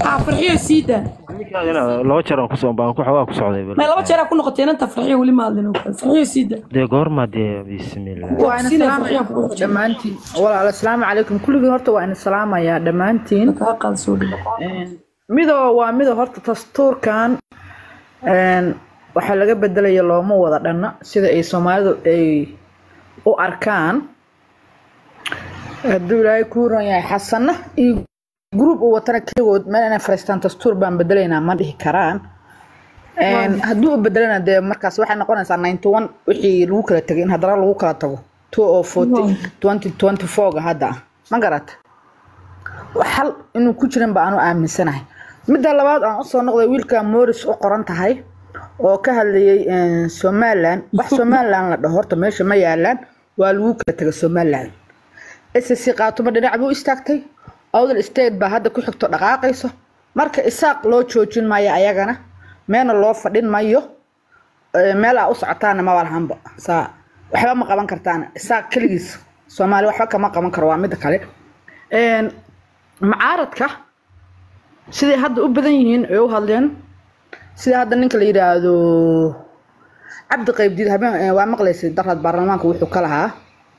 haa farxiyo sii daa ninkaadina laba jeer aan kusoo baan ku xoogaa ku socday bal. may laba jeer aa ku noqotay inanta farxiyo weli ma hadlin oo kale farxiyo sii daa dee goorma dee bismillah waa ina Sinay salaamaya farxiyo kugu xijin. dhammaantiin walaal asalaamu calaykum kulligiin horta waa ina salaamayaa dhammaantiin kaa qaad soo dhigo midoo waa midoo horta dastuurkan een, waxaa laga bedelaya looma wada dhanna sida ay soomaalidu ay u arkaan hadduu ilaahay kuu ron yahay xasana iyo gruub uu watana keligood meel inay fariistaan dastuur baan bedelaynaa ma dhihi karaan Een, hadduu u bedelana dee markaas waxay noqonaysaa ninety one wixii lagu kala tegay in haddana lagu kala tago two oo forty twenty twenty fourga hadda ah ma garata xal inuu ku jirin ba aanu aaminsanahay midda labaad aan usoo noqday wiilka morris u qoran tahay oo ka hadlayay een, somaliland wax somaliland la dhaho horta meesha ma yaalaan waa lagu kala tegay somaliland ssc qaatumo dhinac buu istaagtay awdal state baa hadda ku xigto dhaqaaqayso marka isaaq loo joojin maayo ayagana meelna loo fadhin mayo Ee, meel aa u socotaana maba lahanba saa waxba ma qaban kartaana isaaq keligiis soomaali waxba kama qaban karo waa midda kale Een, macaaradka siday hadda u badan yihiin ay u hadleen sida hadda ninka la yidhaahdo cabdi qaybdiid habeen ee, waa maqlaysay darad baarlamaanka wuxuu ka lahaa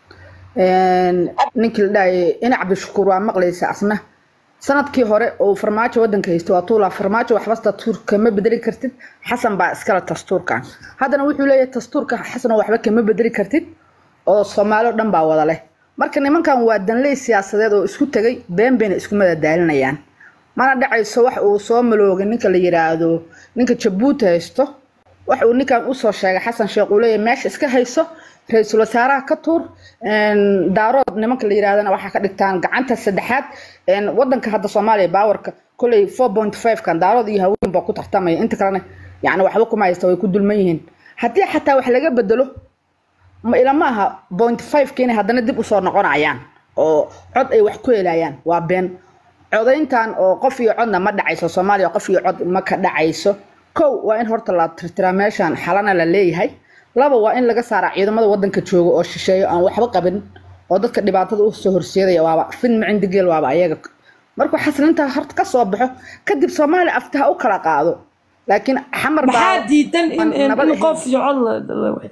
Een, ninkii la dhahayay ina cabdishakuur waa maqlaysa asna sanadkii hore oo farmaajo wadanka haystay waa tuulaa farmaajo waxba dastuur kama bedeli kartid xasan baa iskale dastuurkan haddana wuxuu leeyahay dastuurka xasan oo waxba kama bedeli kartid oo soomaali oo dhan baa wada leh marka nimankan waa danley siyaasadeed oo isku tegay been bayna isku madadaalinayaan mana dhacayso wax uu soo maloogay ninka la yiraahdo ninka jabuuti haysto wax uu ninkan usoo sheegay xasan sheekh uu leeyahay meesha iska hayso ra-iisul wasaaraha ka tuur een, daarood nimanka la yirahdana waxaa ka dhigtaan gacanta saddexaad een, wadanka hadda soomaaliya baawarka koley four point five kan daarood iyo haween baa ku tartamaya inta kalena yani waxba kuma haysta way ku dulman yihiin haddii xataa wax laga bedelo ma ilama aha point five ka inay haddana dib usoo noqonayaan oo cod ay wax ku helayaan waa been codayntan oo qof iyo codna ma dhacayso soomaaliya qof iyo cod ma ka dhacayso kow waa in horta la tirtiraa meeshan xalana la leeyahay laba waa in laga saaraa ciidamada wadanka jooga oo shisheeyo aan waxba qabin oo dadka dhibaatada u soo horseedaya waaba fin macindigeel waaba ayaga markuu xaslintaa horta ka soo baxo kadib soomaaliya aftaha u kala qaado laakiin xamar maxaa diidan in in nabad in ahayn. qof iyo cod la- la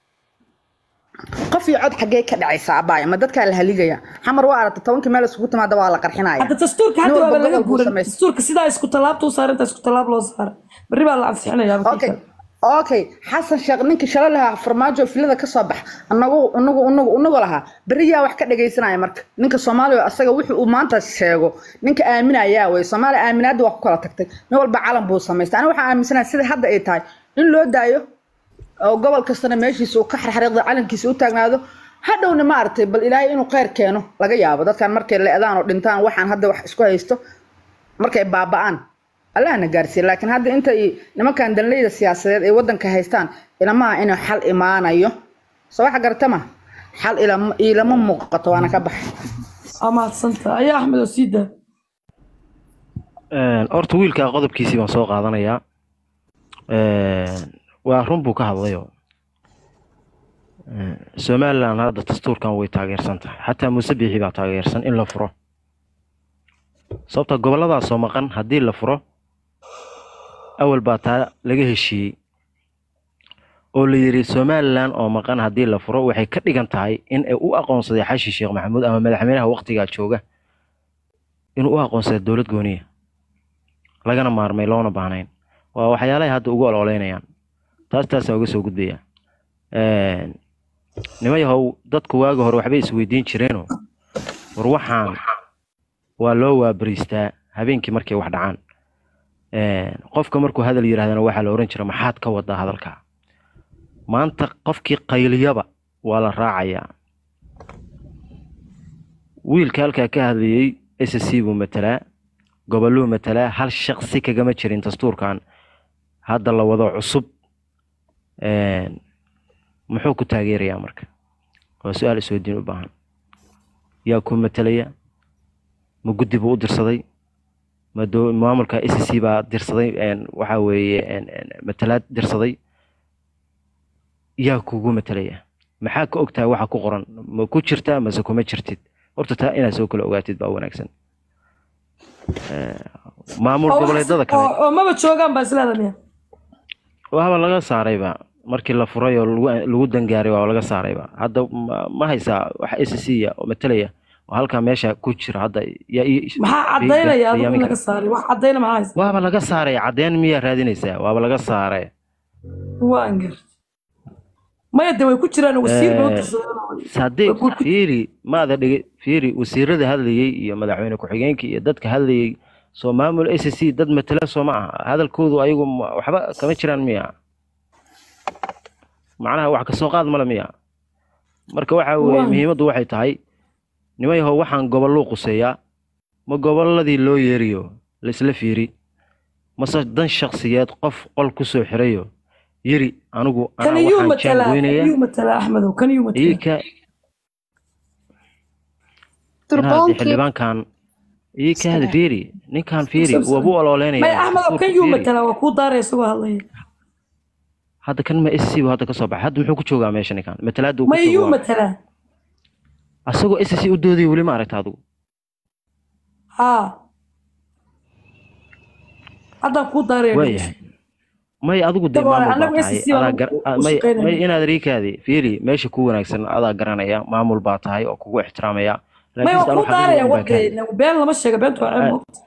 qof iyo cod xaggee ka dhacaysa abaaya ma dadkaa la haligaya xamar waa aragta tobankii meel isugu timaada waa la qarxinaya hadda dastuurka hadda Nin walba waaba laga gobol buu guuray samaystay. dastuurka sidaa isku tallaabta u saarinta isku tallaab loo saara berri baa la ansixinaya okay okay xasan sheekh ninkii shalay lahaa farmaajo filada ka soo bax anagu unagu unagu unagu lahaa berri yaa wax ka dhagaysanaya marka ninka soomaaliya asaga wuxuu uu maanta sheego ninka aaminayaa wey soomaaliya aaminaadda waa ku kala tagtay nin walba calan buu samaystay aniga waxaan aaminsanahay sida hadda ay tahay in loo daayo oo gobol kastana meeshiisa uu ka xarxariiqda calankiisa u taagnaado hadhowna maaragtay bal ilaahay inuu kheyr keeno laga yaabo dadkan markay leedaan oo dhintaan waxaan hadda wax isku haysto markay baaba'aan allahna gaarsiiya laakiin hadda inta ay nimankan danleyda siyaasadeed ay wadanka haystaan ilamaha inuu xal imaanayo soo waxa garata ma xal ilama ilama muuqato waana ka baxay waa mahadsanta ayaa axmed oo sii daa Een, horta wiilka qodobkiisii baan soo qaadanayaa Een, waa run buu ka hadlayo Een, somaliland hadda dastuurkan way taageersan tahay xataa muuse biixi baa taageersan in la furo sababta goboladaas oo maqan haddii la furo awal baa taa laga heshiiyey oo la yidhi somaliland oo maqan haddii la furo waxay ka dhigan tahay in ay u aqoonsaday xashi sheekh maxamuud ama madaxweynaha waqtigaa jooga inuu u aqoonsaday dowlad gooniya lagana maarmay loona baahnayn waa waxyaalahay hadda ugu ololeynayaan taas taasaan uga soo gudbaya Een, nima yahow dadku waagi hore waxbay isweydiin jireenoo war waxaan waa loo waabariistaa habeenkii markay wax dhacaan Een, qofka markuu hadal yidhahdana waxaa la oran jira maxaad ka wadaa hadalka maanta qofkii qayliyaba waa la raacayaa wiilka halkaa ka hadlayey s c buu matalaa goboluu matalaa hal shaqsi kagama jirin dastuurkan hadda la wado cusub Een, muxuu ku taageerayaa marka waa su-aal isweydiin u baahan yaa ku matalaya ma guddi buu u dirsaday ma doo- maamulka s c baa dirsaday een, waxaa weeye een, een, matalaad dirsaday yaa kugu matalaya maxaa ka ogtahay waxa ku qoran ma ku jirtaa mase kuma jirtid horta taa inaad soo kala ogaatid baa wanaagsan maamul oo wax- goboleedada oo kale oo maba joogaan baa isleeda miya waaba laga saarayba markii la furay oo lagu lagu dangaaray waa laga saarayba hadda ma, ma haysaa wax s c ya oo matalaya oo halkaa meesha ku jira hadda yaa ii- maxaa cadaynaya adigu in qiyaami laga kara. saaray wax cadayna maxaa haysa waaba laga saaray cadeen miyaa raadinaysaa waaba laga saaray waan gar maya de way ku jiraan wasiir bay u Eh, tirsadeen haddii Way ku- fiiri maada dhigi fiiri wasiirada hadlayey iyo madaxweyne ku-xigeenka iyo dadka hadlayey soo maamul s c dad matala soo ma aha hadalkoodu ayagu ma- waxba kama jiraan miya macnaha wax kasoo qaad male miya marka waxa weeye Waa. muhiimaddu waxay tahay niman yahow waxaan gobolluu quseeyaa ma gobolladii loo yeeriyo laisla fiiri mase dan shaksiyeed qof qol kusoo xirayo yiri anigu kan anaa iyuu waxaan matalaa kan jaangoynaya iyuu matalaa axmedow kan iyuu matalaa iika inaad turboonkii xildhibaankan ii ka hada fiiri ninkan fiiri Sabsan. wabu ololeynaya maya axmedow dastuurka kan iyuu fiiri. matalaa waa kuu daaraya isagoo hadlaya hadda kan ma sc bu hadda kasoo baxay hadda muxuu ku joogaa meesha ninkan matalaada uu ku maya iyuu joogaa matalaa asagoo sc u doodaya weli ma aragta adigu haa haddaan kuu daaraya waayahay may adigu dee Dabcan, maamul baa annagu tahay SSC baan adaa gar u- ah, u may shaqaynayna. may inaad riikaadi fiiri meesha ku wanaagsan adaa garanaya maamul baa tahay oo kugu ixtiraamaya maya laakiinse waa anu kuu daaraya xaqiiqda baan ka hadlay. wade been lama sheega beentu waa ceeb Ah. moogta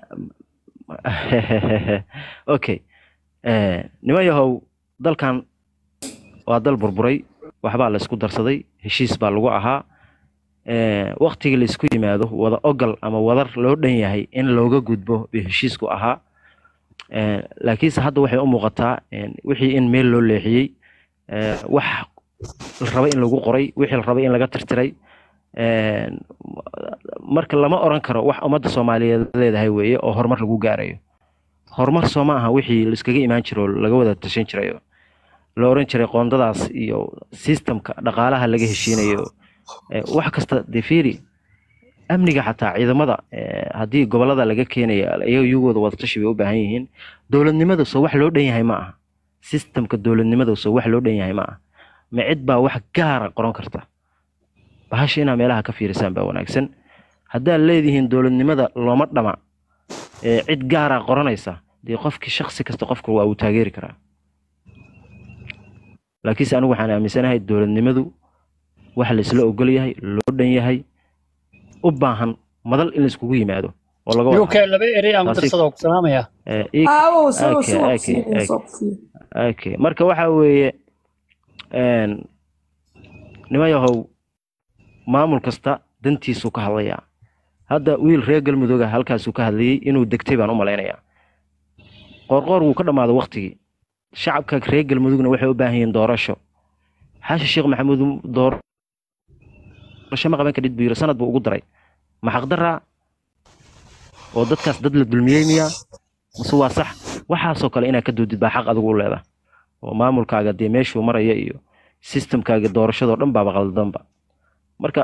okay Eh, niman yahow dalkan waa dal burburay waxbaa la isku darsaday heshiis baa lagu ahaa Eh, waqtigii la isku yimaado wada ogal ama wadar loo dhan yahay in looga gudbo bay heshiisku ahaa Eh, laakiinse hadda waxay u muuqataa eh, wixii in meel loo leexiyey Eh, wax la raba in lagu qoray wixii la rabay in laga tirtiray Eh, marka lama oran karo wax ummadda soomaaliyeed leedahay weeye oo horumar lagu gaarayo horumar soo ma aha wixii laiskaga imaan jiro oo laga wada tashan jirayo la oran jiray qoondadaas iyo sistamka dhaqaalaha laga heshiinayo Eh, wax kasta dee fiiri amniga xataa ciidamada eh, haddii gobolada laga keenaya iyaga iyagooda wadatashi bay u baahan yihiin dowladnimada soo wax loo dhan yahay ma aha sistamka dowladnimada soo wax loo dhan yahay ma aha ma cid baa wax gaara qoran karta bahasha inaa meelaha ka fiirisaan baa wanaagsan haddaad leedihiin dowladnimada looma dhama ee cid gaaraa qoranaysa dee qofkii shaksi kasta qofka waa uu taageeri karaa laakiinse anigu waxaan aaminsanahay dowladnimadu wax la isla ogol yahay loo dhan yahay u baahan madal in la iskugu yimaado oo laga wada uk laba erey aan Taasi- darsada ku salaamaya Eh, ii- aawo isagoo Okay, soo okay, kusiinaya okay. soo kusiinaya okay marka waxa weeye een, niman yahow maamul kasta dantiisuu ka hadlayaa hadda wiil reer galmudug ah halkaasuu ka hadlayey inuu degtay baan u malaynayaa qoorqoor wuu ka dhammaaday waktigii shacabka reer galmudugna waxay u baahan yihiin doorasho xaashi sheekh maxamuud doorasho ma qaban kadhid buu yiri sanad buu ugu daray ma xaqdaraa oo dadkaas dad la dulmiyey miyaa mase waa sax waxaasoo kale inaad ka doodid baa xaq adigu u leedahay oo maamulkaaga dee meeshuu maraya iyo sistamkaaga doorashadoo dhan baaba qaldanba marka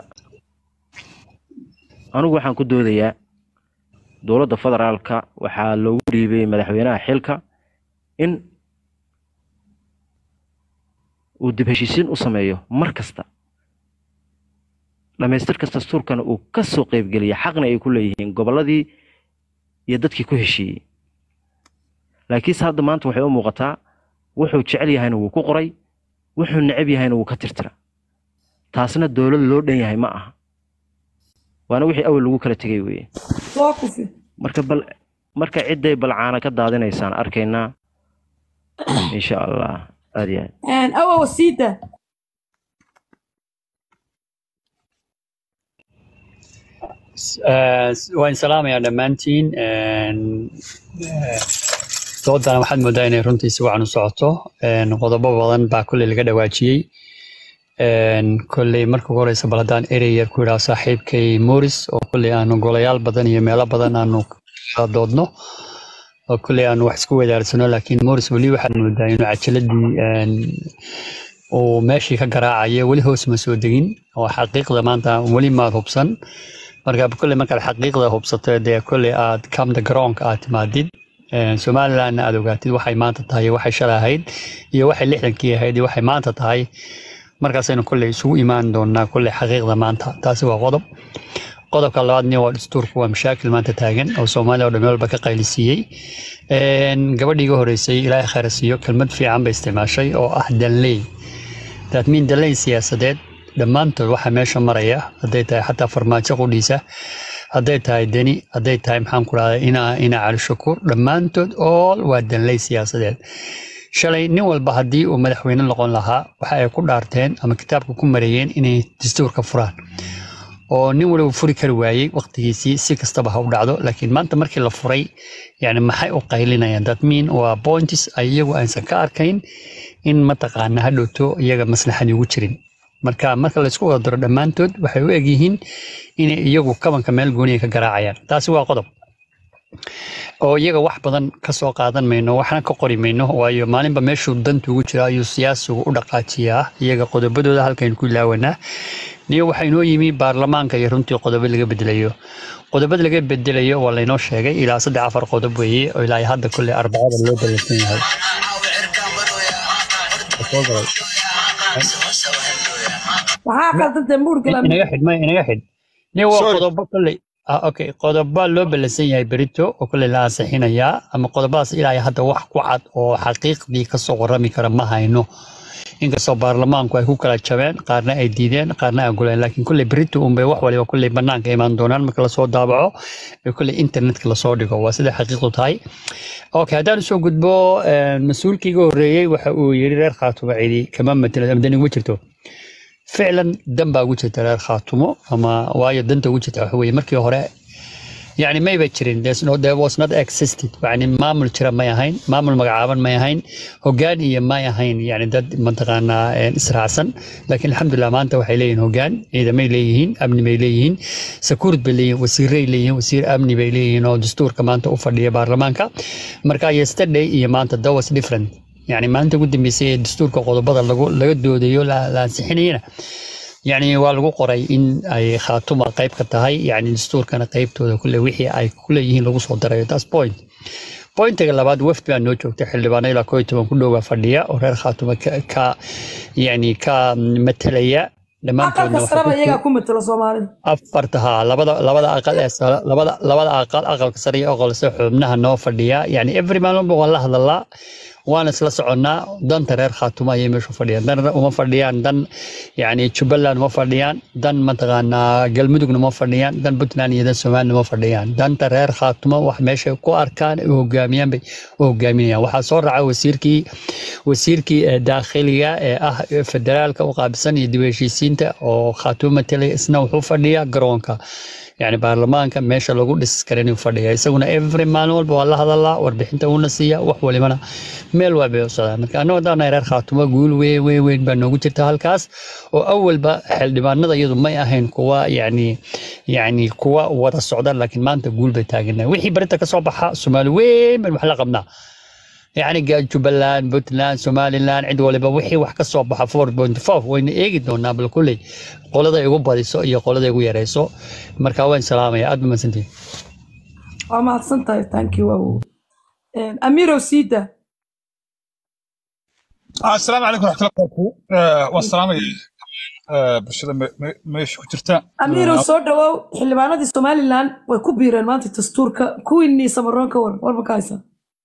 anigu waxaan ku doodayaa dowladda federaalka waxaa loogu dhiibay madaxweynaha xilka in uu dib heshiisiin u sameeyo mar kasta dhammaystirka dastuurkana uu ka soo qeybgeliya xaqna ay ku leeyihiin gobolladii iyo dadkii ku heshiiyey laakiinse hadda maanta waxay u muuqataa wuxuu jecel yahayna wuu ku qoray wuxuu necab yahayna wuu ka tirtira taasna dowlad loo dhan yahay ma aha waana wixii awal lagu kala tegay weeye soo kufi marka bal marka cidday balcaana ka daadinaysaan arkaynaa insha allah aad iyo aad awo wasiida waan salaamayaa dhammaantiin doodana waxaad moodaa inay runtii si wacan u socoto qodobo badan baa kolley laga dhawaajiyey kolley marka ugu horeysa bal haddaan erey yar ku idhaha saaxiibkay moris oo kolley aanu golayaal badan iyo meelo badan aanu kala doodno oo kolley aanu wax isku wadaarsano laakiin moris weli waxaad moodaa inuu cajaladii uu meeshii ka garaacayo weli hoos ma soo degin oo xaqiiqda maanta weli maad hubsan marka kolley markaad xaqiiqda hubsato dee kolley aad kamda garoonka aad timaadid somalilandna aad ogaatid waxay maanta tahay iyo waxay shalay ahayd iyo waxay lixdankii ahayd iyo waxay maanta tahay markaasaynu kolley isugu imaan doonaa kolley xaqiiqda maanta taasi waa qodob qodobka labaadna waa dastuurku waa mashaakil maanta taagan oo soomaaliya oo dhan meel walba ka qaylisiiyey Een, gabadhii iga horeysay ilaahay khayr ha siiyo kelmad fiican bay isticmaashay oo ah danley that mean danley siyaasadeed dhammaantood waxaa meesha maraya hadday tahay xataa farmaajo qudhiisa hadday tahay deni hadday tahay maxaan ku rahdaa ina ina cali shakuur dhammaantood all waa danley siyaasadeed shalay nin walba haddii uu madaxweyne noqon lahaa waxa ay ku dhaarteen ama kitaabka ku mareeyeen inay dastuurka furaan oo nin waliba furi kari waayey waqtigiisii si kastaba ha u dhacdo laakiin maanta markii la furay yani maxay u qaylinayaan that mean waa points ay iyagu aysan ka arkayn in mataqaana ha dhowto iyaga maslaxadii ugu jirin marka marka laysku wada daro dhammaantood waxay u egyihiin inay iyagu kabanka meel gooniya ka garaacayaan taasi waa qodob oo iyaga wax badan ka soo qaadan mayno waxna ka qori mayno waayo maalinba meeshuu danta ugu jira ayuu siyaasigu u dhaqaajiyaa iyaga qodobadooda halkaynu ku ilaawanaa niyo waxaa inoo yimi baarlamaanka iyo runtii qodobo laga bedelayo qodobada laga bedelayo waa laynoo sheegay ilaa saddex afar qodob weeye oo ilaa hadda kolley arbacada loo ballansan yahay maxaa qaldantay muurgala inaga xidh ma inaga xidh niyo waa Sorry. qodobo kolley ah okay qodobo loo ballansan yahay berito oo kolley la ansixinayaa ama qodobadaas ilaa iyo hadda wax ku cad oo xaqiiqdii kasoo warrami kara ma hayno inkastoo baarlamaanku ay ku kala jabeen qaarna ay diideen qaarna ay guleen laakiin kolley berito unbay wax waliba kolley banaanka imaan doonaan marka lasoo daabaco ee kolley internetka lasoo dhigo waa sida xaqiiqdu tahay okay haddaan usoo gudbo eh, mas-uulkii iga horreeyey waxa uu yidhi reer khaatuma cidi kama matelo ama dani ugu jirto ficlan dan baa ugu jirta reer khaatumo ama waayo danta ugu jirta waxa weeye markii hore yani mayba jirin There's no, there was not existed yani maamul jira may ahayn maamul magacaaban may ahayn hogaan iyo may ahayn yani dad mataqaanaa eh, israacsan laakiin alxamdulilah maanta waxay leeyihiin hogaan ciidamay leeyihiin amni bay leeyihiin sakuurd bay leeyihiin wasiiray leeyihiin wasiir amni bay leeyihiin oo dastuurka maanta u fadhiya baarlamaanka marka yesterday iyo maanta that was different yani maalinta ugu dambeysay ee dastuurka qodobada lagu laga doodayo la la ansixinayana yani waa lagu qoray in ay khaatuma qayb ka tahay yani dastuurkana qaybtooda kule wixii ay kuleeyihiin lagu soo darayo taas point pointiga labaad wafd baa noo joogta xildhibaano ilaa koo iyo toban ku dhowaa fadhiya oo reer khaatuma ka, ka yani ka matelaya dhammaantoodna aqalka waxay saraba ku- iyagaa ku matalo soomaalida afarta haa labada labada aqal ee sare- labada labada aqal aqalka sare iyo aqalka sare xubnaha noo fadhiya yani every maalin walba waan la hadalaa waan isla soconnaa danta reer khaatuma ayay meesha fadhiyaan dan uma fadhiyaan dan yani jubbaland uma fadhiyaan dan mataqaanaa galmudugna uma fadhiyaan dan puntland iyo dan somaliland uma fadhiyaan danta reer khaatuma wax meesha ku arkaan u hogaamiyaan bay u hogaaminayaan waxaa soo raca wasiirkii wasiirkii ee daakhiliga ee ah federaalka u qaabisan iyo dib u heshiisiinta oo khaatuma matelay isna wuxuu fadhiyaa garoonka yani baarlamaanka meesha lagu dhis karin inuu fadhiya isaguna every maalin walba waa la hadalaa warbixinta uuna siiya wax walibana meel waa bay u socdaan marka annagu haddaan reer khaatumo guul weyn weyn weyn baa noogu jirta halkaas oo awalba xildhibaanada iyadu may ahayn kuwa yani yani kuwa wada socda laakiin maanta guul bay taaganahay wixii barinta ka soo baxa soomaali weyn baan wax la qabnaa يعني قال جبلان بوتلان سوماليلان عند ولبا وحي wax ka soo baxa 4.5 wayna eegi doonaa bal kulay qolada igu badiso iyo qolada igu yareyso marka waan salaamaya aad ma santiin waa mahadsan tahay thank you wow amirow siida asalaamu calaykum raxmatullahi wabarakaatu Eh, waan salaamaya eh, bulshada me- me- meesha ku jirta amirow soo dhawow xildhibaanadii somalilan way ku biireen maanta dastuurka kuwiinii samaroon ka war warba ka haysa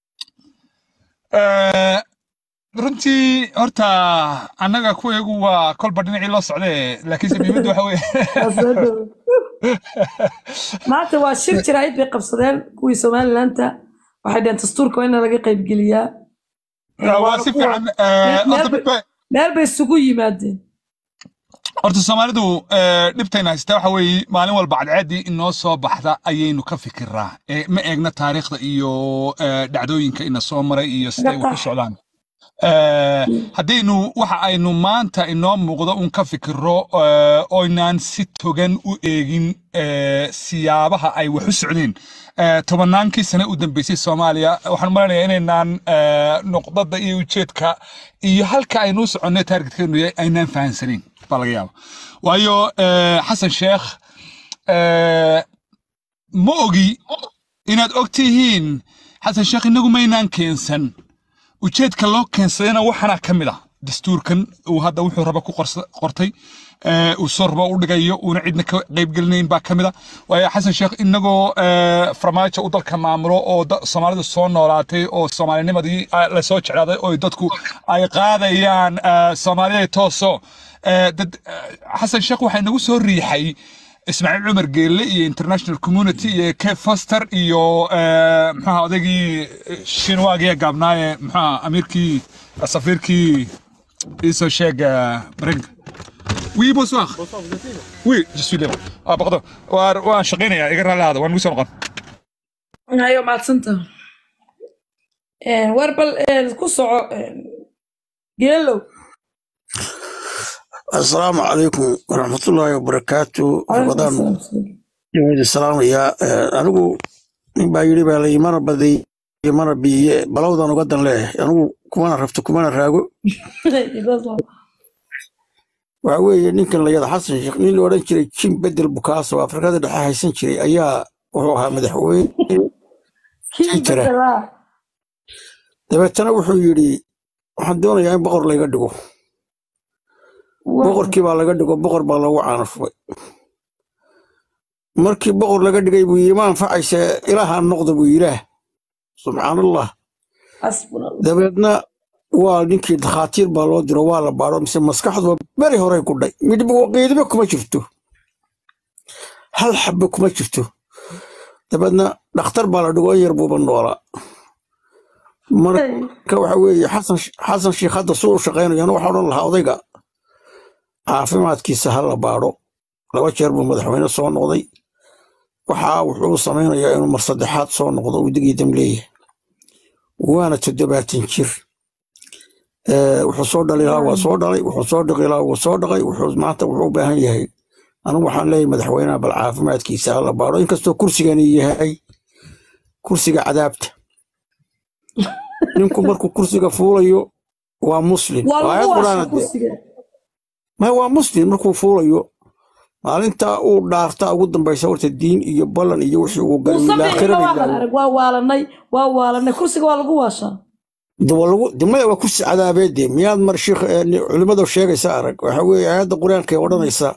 Eh, runtii horta annaga kuweegu waa kolba dhinacii loo socdee laakiinse muhiimadda waxa weye Waa soo dhawow. maanta waa shir jiraayid bay qabsadeen kuwii somalilanta waxay dhaheen dastuurka waa in laga qaybgeliyaa waa si fiican eh, Meel- horta meel mid ba- meel bay isugu yimaadeen horta soomaalidu eh, dhibtayna haystaa waxa weeye maalin walba cadceeddii inoo soo baxda ayaynu ka fikiraa Eh, ma eegna taariikhda iyo eh, dhacdooyinka ina soo maray iyo siday wax ku socdaan Eh, haddaynu waxa aynu maanta inoo muuqdo un ka fikiro eh, oynaan si togan u eegin eh, siyaabaha ay wax u socdeen Eh, tobannaankii sane u dambeysay soomaaliya waxaan maleynayaa inaynaan eh, nuqdada iyo ujeedka iyo halka aynu u soconnay taargetkeenu yahay aynaan fahansanayn baa laga yaaba waayo eh, xasan sheekh eh, ma ogi inaad og tihiin xasan sheekh inagu maynaan keensan ujeedka loo keensadayna waxaana ka mid ah dastuurkan uu hadda wuxuu raba ku qorsa- qortay ee, uu sorba u dhigayo uuna cidna ka qaybgelinayn baa ka mid a waayo xasan sheekh inagoo ee, farmaajo u dalka maamulo oo da- soomaalida soo noolaatay oo soomaalinimadii ah, lasoo jeclaaday oo dadku ay qaadayaan ee, soomaaliya tooso ee, dad ee, xasan sheekh waxaa inagu soo riixay ismaaciil cumar geelle iyo international community iyo kev foster iyo ee, muxuaha odaygii shinwaagiya gaabnaaye muxuaha amiirkii safiirkii iisoo sheeg ee, maraykanka Oui, bonsoir. Oui, je suis libre. Ah, pardon. Waan waan shaqaynayaa iga raalli ahaada waan ugu soo noqon. hayo mahadsanta war bal een, ku soco een, geelow asalaamu calaykum waraxmatullaahi wabarakaatu Calaykum rabadaan asalaam. idin salaamayaa Eh, anigu nin baa yidhi baa layi mana baday mana biiye balowdan uga dan leeyahay anigu kumana rafto kumana raago waxa weeye ninkan layada xasan sheekh nin la odhan jiray jim bedel bukaaso oo afrikada dhexe haysan jiray ayaa wuxuu ahaa madaxweyne kii jira bedelaa dabeetana wuxuu yidhi waxaan doonayaa in boqor layga dhigo boqorkii baa laga dhigo boqor baa lagu caanashubay markii boqor laga dhigay buu yidhi ma anfacaysa ilaaha noqda buu ilaah subxaanallah xasbuna allah dabeedna waa ninkii dakhaatiir baa loo diro waa la baadho mise maskaxdu beri horey ku dhay midhib qiidiba kuma jirto hal xabbe kuma jirto dabeedna dhakhtar baa la dhigo in yar buuba noolaa marka waxa weeye xasan xasan sheikh hadda suu u shaqaynayana waxaa odhan lahaa odayga caafimaadkiisa ha la baadho laba jeer buu madaxweyne soo noqday waxaa wuxuu samaynayaa inuu mar saddexaad soo noqdo uu digii dam leeyahay waana toddobaatan jir Eh, wuxuu soo dhali lahaa waa soo dhalay wuxuu soo dhaqi lahaa wuu soo dhaqay wuxuu maanta wuxuu u baahan yahay anigu waxaan leeyahay madaxweynaha bal caafimaadkiisa ha la baadho inkastoo kursigani yahay kursiga cadaabta ninku markuu kursiga fuulayo waa muslim waa aayad lagu quraana waasha kursiga ma waa muslim markuu fuulayo maalinta uu dhaarta ugu dambaysa horta diin iyo ballan iyo wixii uu galay muuse ilaa biixina aakhirada waa ilaahay arag waa waalanay waa waalanay kursiga waa lagu waashaa dimada waa kursi cadaabeede miyaad mar shiikh eh, ni- culimmada sheegaysa arag waxa weeye aayadda qur-aanka ee odhanaysa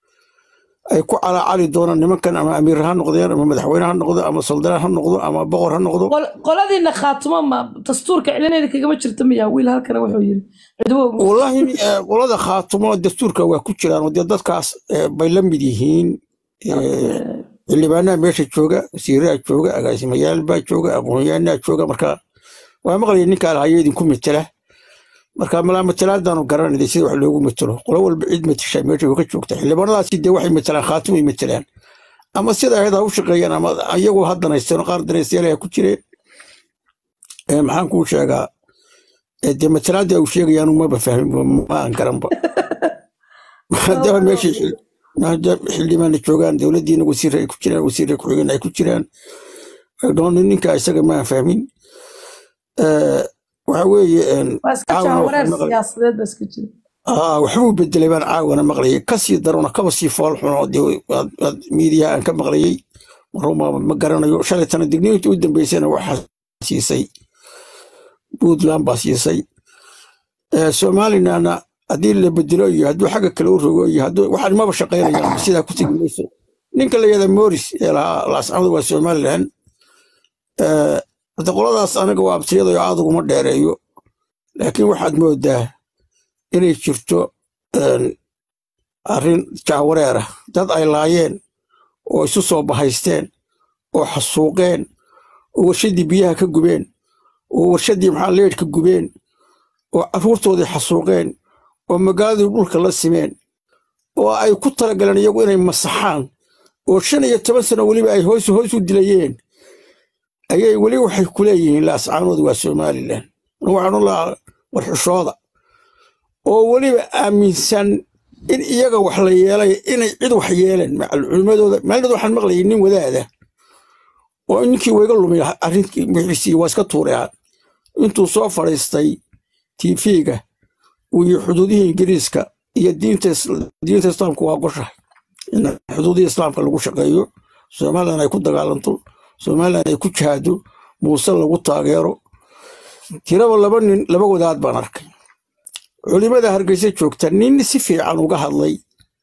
ay ku calaacali doonaan nimankan ama amiir ha noqdeen ama madaxweyne ha noqdo ama soldaan ha noqdo ama boqor ha noqdo Qol- qoladiina khaatimo ma dastuurka cilinayda kagama jirta miya wiil halkana wuxuu yiri cidwo wallaahi eh, qolada khaatumo dastuurka waa ku jiraan oo dee dadkaas eh, bay la mid yihiin eh, xildhibaanaha meesha jooga wasiiraha jooga agaasimayaal baa jooga aqoonyahanaa jooga marka waa maqlaya ninkaa lahayo idinku metela marka malaa matelaadaanu garanayda sida wax loogu metelo qolo walba cid meteshaa meesha way ka joogta xildhibaanadaasi dee waxay metelaan khaatimay metelaan ama sida ahayd ha u shaqeeyaan ama iyagu ha danaysteen qaar danaystayaal ku jireen Eh, maxaan kuu sheegaa Eh, dee matelaadii au sheegayaan maba fahmin ma aan garanba haddaba meeshii xil- maadaama xildhibaana joogaan dowladdiina wasiir ay ku jiraan wasiir ku-xigeen ay ku jiraan dhooni ninka isaga ma aan fahmin Eh, waxa weeye een, waa iska caawana jahwareer waxaan maqlay siyaasadeed ba iska jira aa waxbuu bedelay baan caawana maqlayay kasii darona kaba sii fool xuno dee waad- waad miidiyaha aan ka maqlayay maruma ma garanayo shalay tana digniinta u dambeysana waxaa siisay puntland baa siisay Eh, somalilandna haddii la bedelo iyo hadduu xagga kale u rogo iyo hadduu waxaan maba shaqaynayaan sidaa ku tegi mayso ninka la yada moris ee lahaa laascamadu waa somaliland Eh, hadda qoladaas aniga waa abtiyada oo aad uguma dheereeyo laakiin waxaad moodaa inay jirto een, arrin jahwareer ah dad ay laayeen oo isu soo bahaysteen oo xasuuqeen oo warshadii biyaha ka gubeen oo warshadii maxaa leedhka gubeen oo carruurtoodii xasuuqeen oo magaaladii dhulka la simeen oo ay ku talagaleen iyagu inay masaxaan oo shan iyo toban sano weliba ay hoos hoos u dilayeen ayay weli waxay ku leeyihiin laascaanoodu waa somalilan waxaan u lahaa warxushooda oo weliba aaminsan in iyaga wax la yeelay inay cid wax yeeleen macal culimmadooda maalinood waxaan maqlayay nin wadaada oo ninkii wayga lumay arrinkii wixiisii waa iska tuuray intuu soo fadhiistay tv-ga uu yihi xuduudihii ingiriiska iyo diinta is- diinta islaamku waa goshahay in xuduudihii islaamka lagu shaqeeyo somalilan ay ku dagaalanto somalilan ay ku jihaado muuse lagu taageero tiraba laba nin laba wadaad baan arkay culimada hargeysa joogta nin si fiican uga hadlay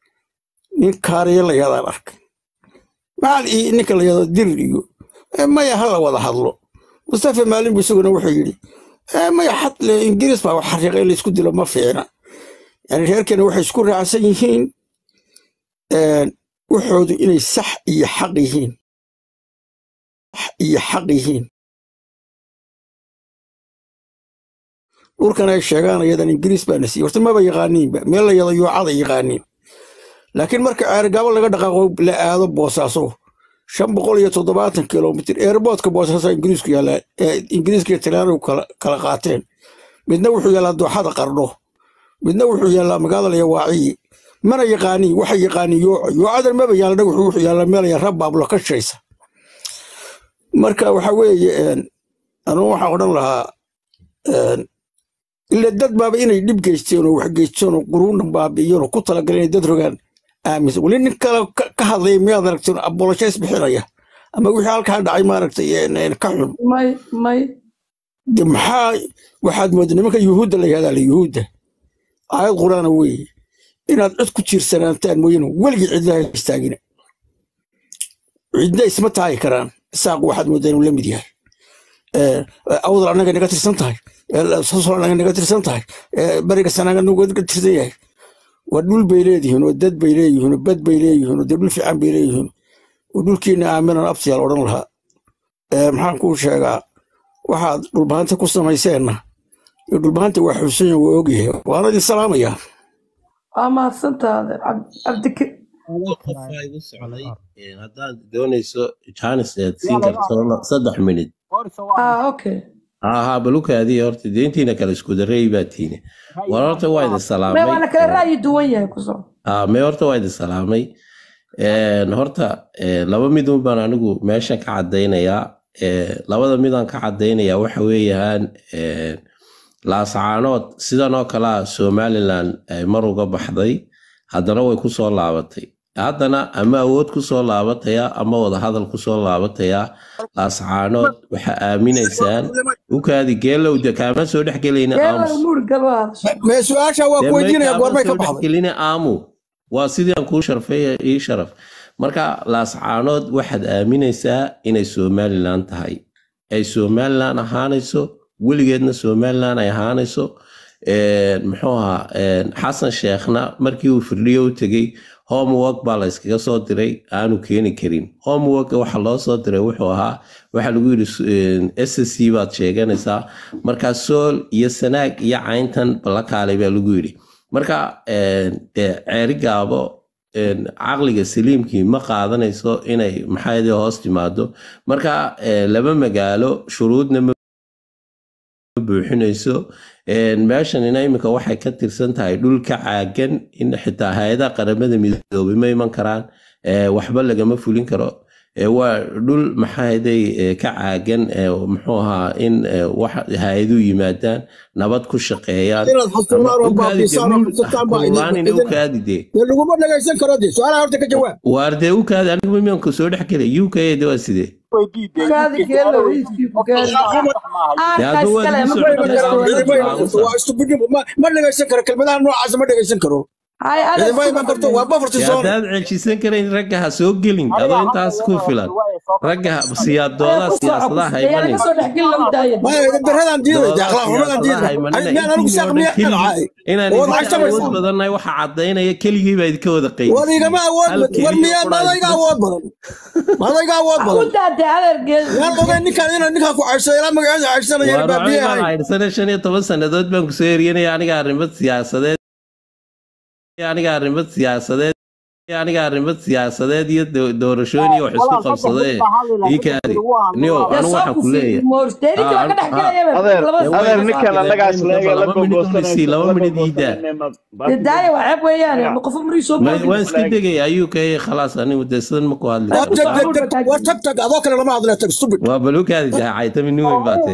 nin kaariya la yadaan arkay macal iyo ninka la yado dirir iyo "Eh, maya ha la wada hadlo mustafa maalin bu isaguna wuxuu yidhi "Eh, maya xad le ingiriis baa wax xariiqa in laysku dilo ma fiicna yani reerkana waxay isku raacsan yihiin een, waxoodu inay sax iyo xaq yihiin sax iyo xaq yihiin dhulkan ay sheegaan ayadan ingiriis baana siiyey horta maba yaqaaniinba meel la yado yoocada yaqaaniin laakiin marka ceergabo laga dhaqaaqo la aado boosaaso shan boqol iyo toddobaatan kilomitir eerboodka boosaaso ingiriisku yaallaa ee ingiriiska iyo talyaanigu kala kala qaateen midna wuxuu yaallaa dooxada qardho midna wuxuu yaallaa magaalada yawaaciyi mana yaqaaniin waxa yaqaaniin yooco yoocadan maba yaalla dhagaxu wuxuu yaallaa meel ya rabbaablo ka shaysa marka waxa weeye een, anugu waxaan odhan lahaa een, ila dad baaba inay dhib geysteen oo wax geysteen oo quruunan baabi'iyeen oo ku talagaleen inay dad rogaan aaminsan weli nin kale ka ka hadlaya miyaad aragteen abolojays bixinaya ama wixii halkaa dhacay maaragtay een, een, ka xun may may de maxaa waxaad moodaa nimanka yuhuudda la yihahdaa la yuhuudda aayad quraana weeye inaad cid ku tiirsanaantaan mooyane weligii cidlaha istaagina cidna isma taagi karaan isaaq waxaad moodaa inuu la mid yahay Eh, awdal annaga naga tirsan tahay Eh, sosol annaga naga tirsan tahay Eh, bariga sanaaga naga tirsan yahay waa dhul bay leedihiin oo dad bay leeyihiin oo bad bay leeyihiin oo dee dhul fiican bay leeyihiin oo dhulkiina aaminan abtiyaal odhan lahaa Eh, maxaan kuu sheegaa waxaad dhulbahanta ku samayseenna iyo dhulbahanta waa xusan waa ogyahay waana idin salaamayaa waa mahadsantaade cabdiki qofaa igu socday een, haddaad doonayso jaanis eed siin karto saddex minid ah okay ahaa balukaadii horta deentiina kale isku dareey baa tiine war horta waa idin may salaamay waana kala ra'yi duwan yahay ku soo Ah, mee horta waa idin salaamay Een, horta een, laba midun baan anigu meeshan ka caddaynayaa Ee, labada midaan ka caddaynayaa waxa weeyaan een, laasacaanood sidan oo kalea somalilan ay mar uga baxday haddana way ku soo laabatay haddana ama awood ku soo laabataya ama wadahadal ku soo laabataya laasacaanood waxaa aaminaysaan ukaadi geelow de kaama soo dhex gelayna geela aamus muur gal waa hadashay mee su-aasha waa ku weydiinaya goormay ka baxday dhexgeline aamu waa sidii aan kuu sharfay ii sharaf marka laascaanood waxaad aaminaysaa inay somalilan tahay ay somalilan ahaanayso weligeedna somalilan ay ahaanayso Een, muxuu ahaa een, xasan sheekhna markii uu firdhiyo u tegey homework baa la iskaga soo diray aanu keeni karin homework waxa loo soo diray wuxuu ahaa waxa lagu yidhi s c baad sheeganaysaa marka sool iyo sanaag iyo cayntan balakaalay baa lagu yidhi marka een, dee ceeri gaabo een, caqliga saliimkii ma qaadanayso inay maxaayadee hoos timaado marka ee, laba magaalo shuruudna ma buuxinayso Een, meeshanina iminka waxay ka tirsan tahay dhul ka caagan in xitaa hay-adaha qaramada midoobay ma iman karaan Ee, waxba lagama fulin karo Ee, waa dhul maxaaday ka caagan ee, muxuu ahaa in ee, wax hay-aduhu yimaadaan nabad ku shaqeeyaan inaad xasuulaan oo baabiisaan oo xusataan baa idin ukaadide idin- ukaadide dee laguma dhagaysan karo dee su-aalaha horta ka jawaab waarde ukaadi anigu mimanka soo dhex gelay uk de waa sidee gaadi geela wiiskii ku gaadi Dee aarka hadduu iskale waad ma igu soo gudbayso dhexgalay, wala aamusa. waa istubidnimo ma ma dhagaysan karo kelmadaha noocaasa ma dhagaysan karo hay idinma iman karto waa bafarti Dee soon haddaad ceejisan karayn ragga ha soo gelin adoo intaas ku filan ragga ha- siyaadooda siyaasadaha ha ayaana imanin kasoo dhex geli lagu daaya maya idindaradaan diiday dee akhlaaq xumadaan siyaasadaha ha diiday imanina miyaan anigu saaq miyaa ka dhacay inaan oo idinka lacag awood samaysan badannahay waxa caddaynaya keligii baa idinka wada war igama awood Hal war keliya miyaa qura madayga isbas- awood badan madayga awood ku badan daadee adeer geela yaan ogeyn ninkaan inaan ninkaan ku caysado ilaa magaceeda caysanaya Waa baabiye racay baan ahay haydhsane shan iyo toban sannadood baan kusoo eryanaya aniga arrimo siyaasadeed aniga arrimo siyaasadeed aniga arrimo siyaasadeed iyo do- doorashooyin iyo wax isku qabsadee ii kaadi niyo yaa anu soo waxaan ku kufi leeyahay moors deedinka waa ka dhex gelaya adeer labada adeer ninkan annagaa isleega la laba minid una sii laba minid iidaa dee daaya waa ceeb weeyaan ma qofo marii soo Ma- boodi waan iska degay ayuu ka khalaas anigu dee sidan ma ku hadli war tag karo tag tag war tag tag adoo kale lama hadla tag stupid waa baluukaadi daacay tami nin weyn baatay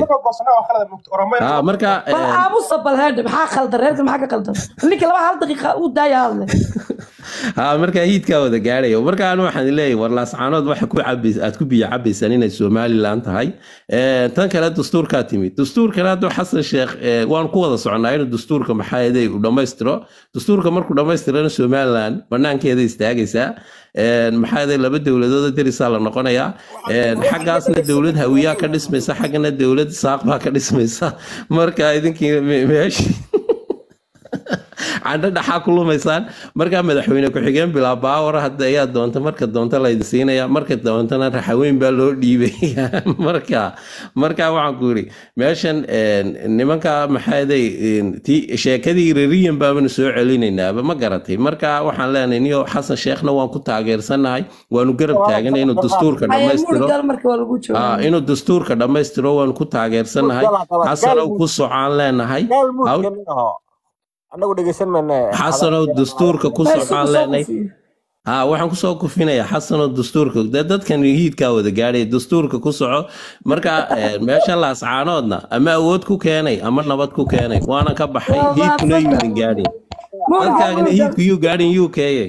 ha marka bal aamusa bal heedhe maxaa khaldan reerkan maxaa ka khaldan ninka laba hal daqiiqa uu daaya hadle ha markaa hiidkaa wada gaadhaya marka anu waxaan leeyahay war laascaanood waxa ku cabays aad ku biyo cabaysaan inay somalilan tahay Eh, tan kale dastuurkaa timid dastuurkan hadda xasan sheekh eh, waan ku wada soconaa inuu dastuurka maxaaday u dhammaystiro dastuurka markuu dhammaystirana somalilan banaankeeda istaagaysaa Eh, maxaaday laba dowladood derisaa la noqonayaa Eh, xaggaasna dowlad hawiyaa ka dhismaysa xaggana dowlad saaq baa ka dhismaysa marka idinkii me- meeshii candho dhaxaa ku lumaysaan markaa madaxweyne ku-xigeen bilaa baawar hadda ayaa doonta marka doonta laydin siinaya marka doontana raxaweyn baa loo dhiibaya marka marka waxaan ku yidhi meeshan een, nimanka maxaaday ti sheekadii rariyan baabanu soo celinaynaaba ma garatay marka waxaan leenahay niyo xasan sheekhna waan ku taageersanahay waanu garab taaganay inuu dastuurka Haya, dhammaystiro muurgal marka waa lagu Ah, joogaa inuu dastuurka dhammaystiro waanu ku taageersanahay xasanow ku socaan leenahay Haw- anagu dhegeysan mayne xasanow dastuurka ku Meesha socaan kusoo leenahay kufiyo. ha waxaan kusoo kufinayaa xasanoo dastuurka dee dadkan hiidkaa wada gaadhay dastuurka ku soco marka eh, meeshan laascaanoodna ama awood ku keenay ama nabad ku keenay waana ka baxay Waa hiidkuna mahadsan yuudin gaadhin Muurgal, dadkaagana muurgal, hiidku yuu gaadhin uk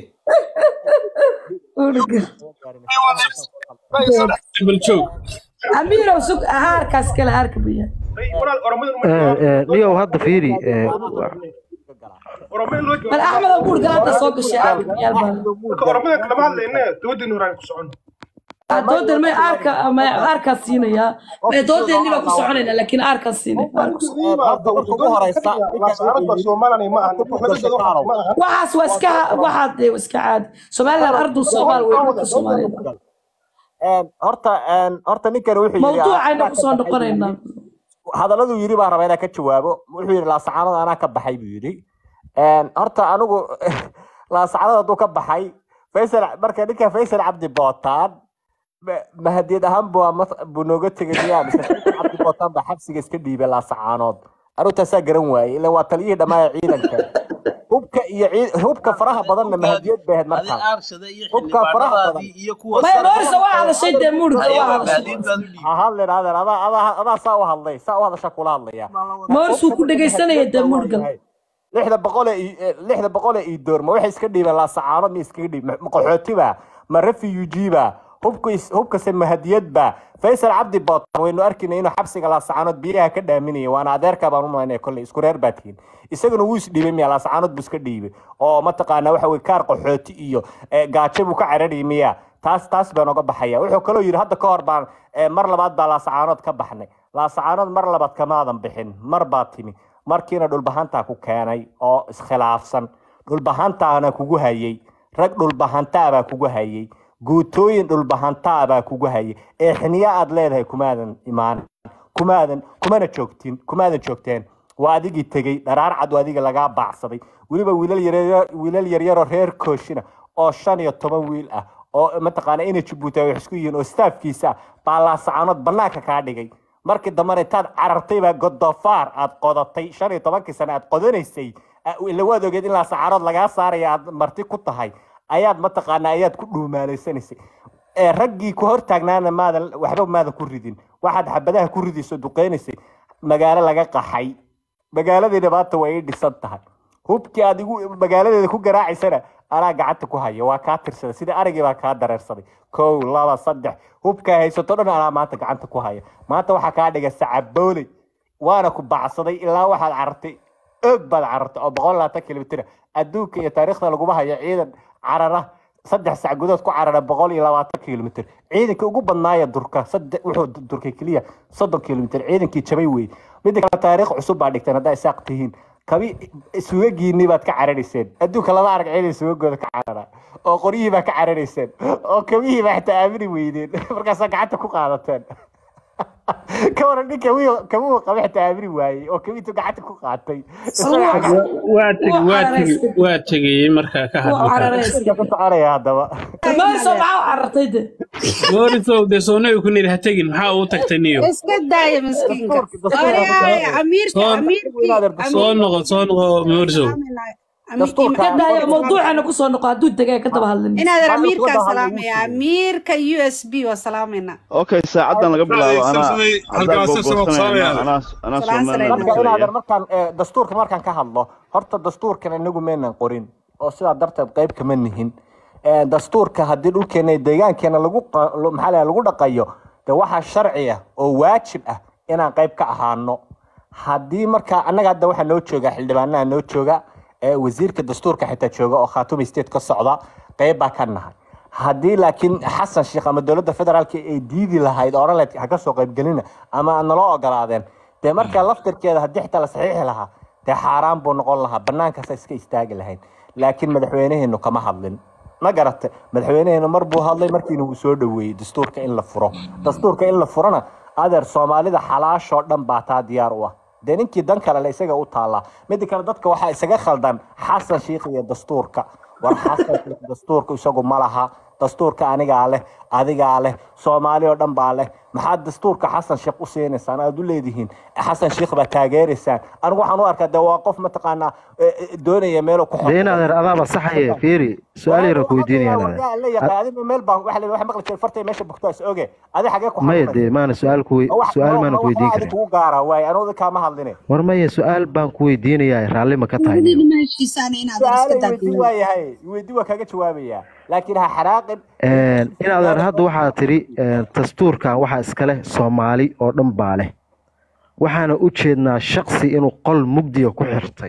muurgal. amiirow sug aarkaas kale aarka biya niyow hadda fiiri eh, bal axmedow muurgal hadda soo gashay aarka biyaal baa doodan may aarka may aarkaas siinayaa may doodeennii baa ku soconayna laakiin aarkaas siinay waxaas waa iska waxaad dee waa iska caadi somaliland ardu soomaal wey dhulka soomaaliyeed horta horta ninkan wuxuu yiri mawduucayna kusoo noqonaynaa hadaladuu yiri baan rabaa inaan ka jawaabo wuxuu yiri laasacaanada anaa ka baxay buu yiri horta anigu laasacaanada hadduu ka baxay faysal marka ninka faysal cabdi bootaan ma- mahadiyad ahaan buu ama- buu nooga tegay miyaa mise faysal cabdi bootaan baa xabsiga iska dhiibay laasacaanood anigu taasaa garan waayey ilan waa taliyihii dhammaaya ciidanka hubka iyo ciid- hubka faraha badanna mahadiyad bay ahayd markaas hubka faraha badan maya boorisa waa hadashay dee muurgal waa hadashay ha hadlin adeer adaa adaa adaa saa u hadlay saa u hadasha kula hadlaya mooris wuu ku dhegaysanaya dee muurgal lixda boqol ee ii- eh, lixda boqol ee ii doorma waxay iska dhiibeen laasacaano ma iskaga dhiib ma qaxootiba ma refugiba hubka is- hubkase mahadiyadba faysal cabdi bootan waynu arkayna inuu xabsiga laasacaanood biyaha ka dhaaminaya waana adeerka baan u malaynaya kolley isku reer baa tihiin isaguna wuu isdhiibay miya laasacaanood buu iska dhiibay oo mataqaanaa waxa weye kaar qaxooti iyo eh, gaajo buu ka cararayay miya taas taas baan oga baxaya wuxuu kaloo yidhi hadda ka hor baan eh, mar labaad baa laasacaanood ka baxnay laasacaanood mar labaad kamaadan bixin mar baa timi markiina dhulbahantaa ku keenay oo iskhilaafsan dhulbahantaana kugu hayay rag dhulbahantaa baa kugu hayay guutooyin dhulbahantaa baa kugu hayay ee xiniya aad leedahay kumaadan imaan kumaadan kumana joogtin kumaadan joogteen waa adigii tegey dharaar cad waa adiga lagaa baacsaday weliba wiilal yaryar wiilal yaryaroo reer kooshina oo shan iyo toban wiil ah oo mataqaana inay jabuuti ay wax isku yihiin oo staafkiisa ah baa laasacaanood banaanka kaa dhigay markii dambana intaad carartay baa godofaar aad qodatay shan iyo tobankii sane aad qodanaysay a- ila waad ogeed in laasacaanood lagaa saaraya aad marti ku tahay ayaad mataqaana ayaad ku dhuumaalaysanaysay ee raggii ku hortaagnaana maadan waxba maadan ku ridin waxaad xabadaha ku ridayso duqeynaysay magaalo laga qaxay magaaladiina maanta way ii dhisan tahay hubkii aad igu magaaladeeda ku garaacaysana anaa gacanta ku haya waa kaa tirsada sida arigii baa kaa dareersaday kow laba saddex hubkaa haysato dhan anaa maanta gacanta ku haya maanta waxaa kaa dhiga sacabooley waana ku bacsaday ilaa waxaad carartay oog baad carartay oo boqol labaatan kilomitr adduunka iyo taariikhda laguma hayo ciidan carara saddex sac gudood ku carara boqol iyo labaatan kilomitr ciidankii ugu badnaaya durka saddex wuxuu du- durkay keliya soddon kilomitr ciidankii jabay wey midda kale taariikh cusub baa dhigteen haddaa isaaq tihiin kabi sugagiinii baad ka cararayseen adduunka lama arag ciidan sugagooda ka carara oo qoryihii baa ka cararayseen oo kabihii baa xitaa aamini weydeen markaasaa gacanta ku qaadateen ka waran nin kabihi kabuhu qaba xitaa aamini waayey oo kabihiitu gacanta ku qaatay waa tegi waa tegi waa tegayey markaa ka wuu hadla cararaysay ka soconaya haddaba mooriso maxaa u carartay dee moorisow dee soonaga ku niri ha tegin maxaa uu tagtay niyo iska daaya miskiinka Oreaya, amiirka soo amiirkii soo noqo soo noqo moorisow amiirkii ka daayo mawduucana kusoo noqo hadduu degay ka daba hadlin inaadan amiirkaa salaamaya amiirka u s b waa salaamayna okay saacadan laga bilaabo anaa haddaan Halkaas googoosanayna anaa anaa Salaan somaliland salaan. marka inaadan markaan eh, dastuurka markaan ka hadlo horta dastuurkan inagu maynan qorin oo sidaa darteed qayb kama nihin Ee, dastuurka haddii dhulkeena iyo deegaankeena lagu qa- lo- maxaa la lagu dhaqayo de waxaa sharci ah oo waajib ah inaan qayb ka ahaano haddii marka annaga hadda waxaa noo jooga xildhibaanaha noo jooga ee wasiirka dastuurka xitaa jooga oo khaatumi state ka socda qayb baa ka nahay haddii laakiin xasan sheekh ama dowladda federaalka ay diidi lahayd oo odhan lahayd ha ka soo qaybgelina ama aan naloo ogolaadeen dee marka laftirkeeda haddii xitaa la saxiixi lahaa dee xaaraan buu noqon lahaa banaankaasa iska istaagi lahayd laakiin madaxweynaheenu kama hadlin ma garata madaxweynaheenu mar buu hadlay markiina uu soo dhoweeyey dastuurka in la furo dastuurka in la furona adeer soomaalida xalaashoo dhan baa taa diyaar u ah dee ninkii dan kale le isaga u taallaa midda kale dadka waxaa isaga khaldan xasan shiikh iyo dastuurka war xasan shiikh dastuurka isagu ma laha dastuurka anigaa leh adigaa leh soomaali oo dhan baa leh maxaad dastuurka xasan sheekh u siinaysaan aad u leedihiin xasan sheekh baa taageeraysaan anigu waxaan u arkaa de waa qof mataqaanaa eh, eh, doonaya meeluu ku dee in adeer adaaba saxaye fiiri su-aal yara ku weydiinaya in adeer la yaqaan adiga meel baa waxa la waxa maqli jiray fartay meesha bugtaa is oge adi xagee ku maya xanuunaysa dee maana su-aal ku wey- wax su-aal maana ku wax weydiin adi karin kugu gaara waaye anuu kaama hadline war maya su-aal baan ku weydiinayaa raalli ma ka tahay niyo ma heshiisaan inaad iska su-aalo weydii daadiyaan waayahay weydii waa kaga jawaabayaa laakiin ha xanaaqin in adeer hadda waxaa tidhi dastuurkan waxaa iska leh soomaali oo dhan baa leh waxaana u jeednaa shaksi inuu qol mugdiga ku xirtay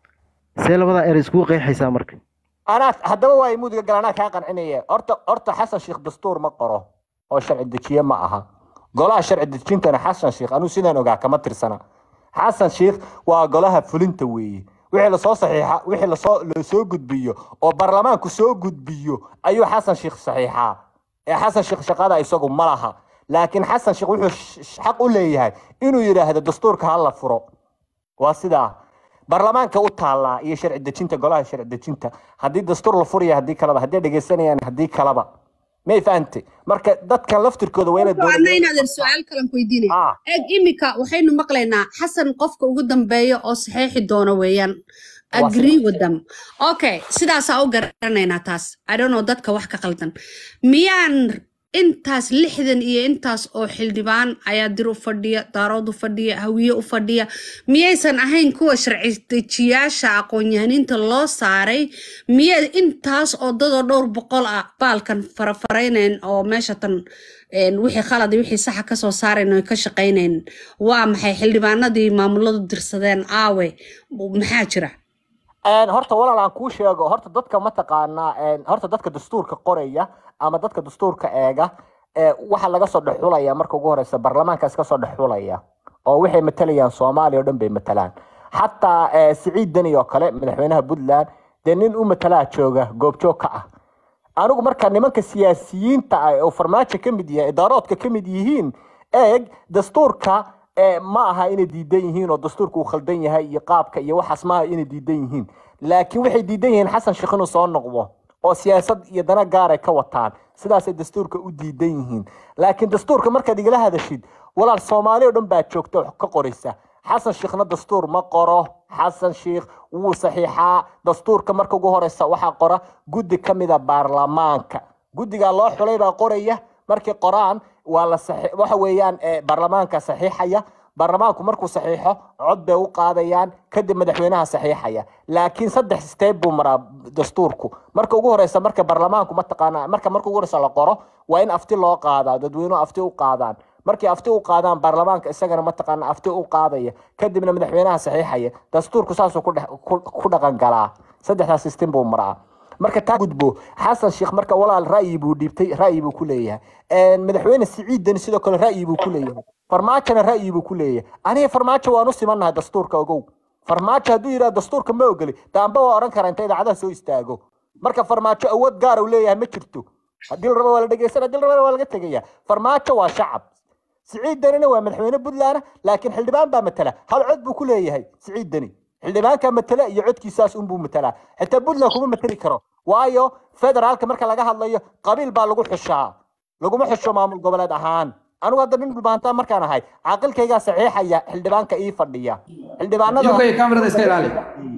see labadaa erey iskugu qeexaysaa marka anaa haddaba waa mudiga gal anaa kaa qancinaya horta horta xasan sheekh dastuur ma qoro oo sharci dejiye ma aha golaha sharci dejintana xasan sheekh anuu sidaan ogaa kama tirsana xasan sheekh waa golaha fulinta weeye wixii lasoo saxiixa wixii lasoo lasoo gudbiyo oo baarlamaanku soo gudbiyo ayuu xasan sheekh saxiixaa ee xasan sheekh shaqada isagu ma laha laakiin xasan sheekh wuxuu sh- sh- xaq u leeyahay inuu yidhaahdo dastuurka ha la furo waa sidaa baarlamaanka u taallaa iyo sharci dejinta golaha sharci dejinta haddii dastuur la furaya haddii kaleba haddii dhegeysanayaan haddii kaleba may fahante marka dadkan laftirkooda waa inay adna dowladda inaad su-aal kalan ku weydiinaya eeg imika waxaynu maqlaynaa xasan qofka ugu dambeeya oo saxeexi doono weeyaan Waa agree with them okay sidaasaa u garanaynaa taas i don't know dadka wax ka qaldan miyaan intaas lixdan iyo intaas oo xildhibaan ayaa dir u fadhiya daarood u fadhiya hawiye u fadhiya miyaysan ahayn kuwa sharci dejiyaasha aqoon-yahaniinta loo saaray miyay intaas oo dadoo dhowr boqol ah baalkan farafaraynayn oo meesha tan een, wixii khalad iyo wixii saxa kasoo saarayn oo ka shaqaynayn waa maxay xildhibaanadii maamuladu dirsadeen aawe maxaa jira Een, horta walaal aan kuu sheego horta dadka mataqaanaa een, horta dadka dastuurka qoraya ama dadka dastuurka eega ee, waxa laga soo dhexulaya marka ugu horeysa baarlamaankaas ka soo dhexulaya oo waxay matalayaan soomaaliya oo dhan bay matalaan xataa ee, siciid deni oo kale madaxweynaha puntland dee nin u matalaa jooga goobjoog ka ah anigu marka nimanka siyaasiyiinta ah oo farmaajo ka mid yahay idaaroodka ka mid yihiin eeg dastuurka ee, ma aha inay diidan yihiin oo dastuurka uu khaldan yahay iyo qaabka iyo waxaas ma aha inay diidan yihiin laakiin waxay diidan yihiin xasan sheekh inuu soo noqdo oo siyaasad iyo dana gaar ay ka wataan sidaasay dastuurka u diidan yihiin laakiin dastuurka markaad igala hadashid walaal soomaali oo dhan baa joogta wax ka qoraysa xasan sheekhna dastuur ma qoro xasan sheekh wuu saxiixaa dastuurka marka ugu horeysa waxaa qora guddi ka mida baarlamaanka guddigaa loo xulay baa qoraya markay qoraan waa la saxi- waxa weeyaan eh, baarlamaanka saxiixaya baarlamaanku markuu saxiixo cod bay u qaadayaan kadib madaxweynaha saxiixaya laakiin saddex steeb buu maraa dastuurku marka ugu horeysa marka baarlamaanku mataqaanaa marka marka ugu horeysa la qoro waa in afti loo qaadaa dadweynuhu afti u qaadaan markay afti u qaadaan baarlamaanka isagana mataqaana afti u qaadaya kadibna madaxweynaha saxiixaya dastuurku saasuu ku dhex- ku- ku dhaqan galaa saddexdaas system buu maraa marka taa gudbo xasan sheekh marka walaal ra'yi buu dhiibtay ra'yi buu ku leeyahay Een, madaxweyne siciid deni sidoo kale ra'yi buu ku leeyahay farmaajona ra'yi buu ku leeyahay aniga farmaajo waan u simannahay dastuurka ogow farmaajo hadduu yidhaha dastuurka ma ogoli daamba waa oran karaa inta idaacadaha soo istaago marka farmaajo awood gaara uu leeyahay ma jirto haddii la rabo waa la dhegeysan haddii la rabo waa laga tegaya farmaajo waa shacab siciid denina waa madaxweyne puntland laakiin xildhibaan baa matala hal cod buu ku leeyahay siciid deni xildhibaanka matala iyo codkiisaas unbuu matalaa xitaa puntland kuma matali karo waayo federaalka marka laga hadlayo qabiil baa lagu xushaa laguma xusho maamul goboleed ahaan anigu hadda nin dhulbaantaa markaan ahay caaqilkaygaa saxiixaya xildhibaanka ii fadhiya xildhibaanada UK kamerada iska ilaali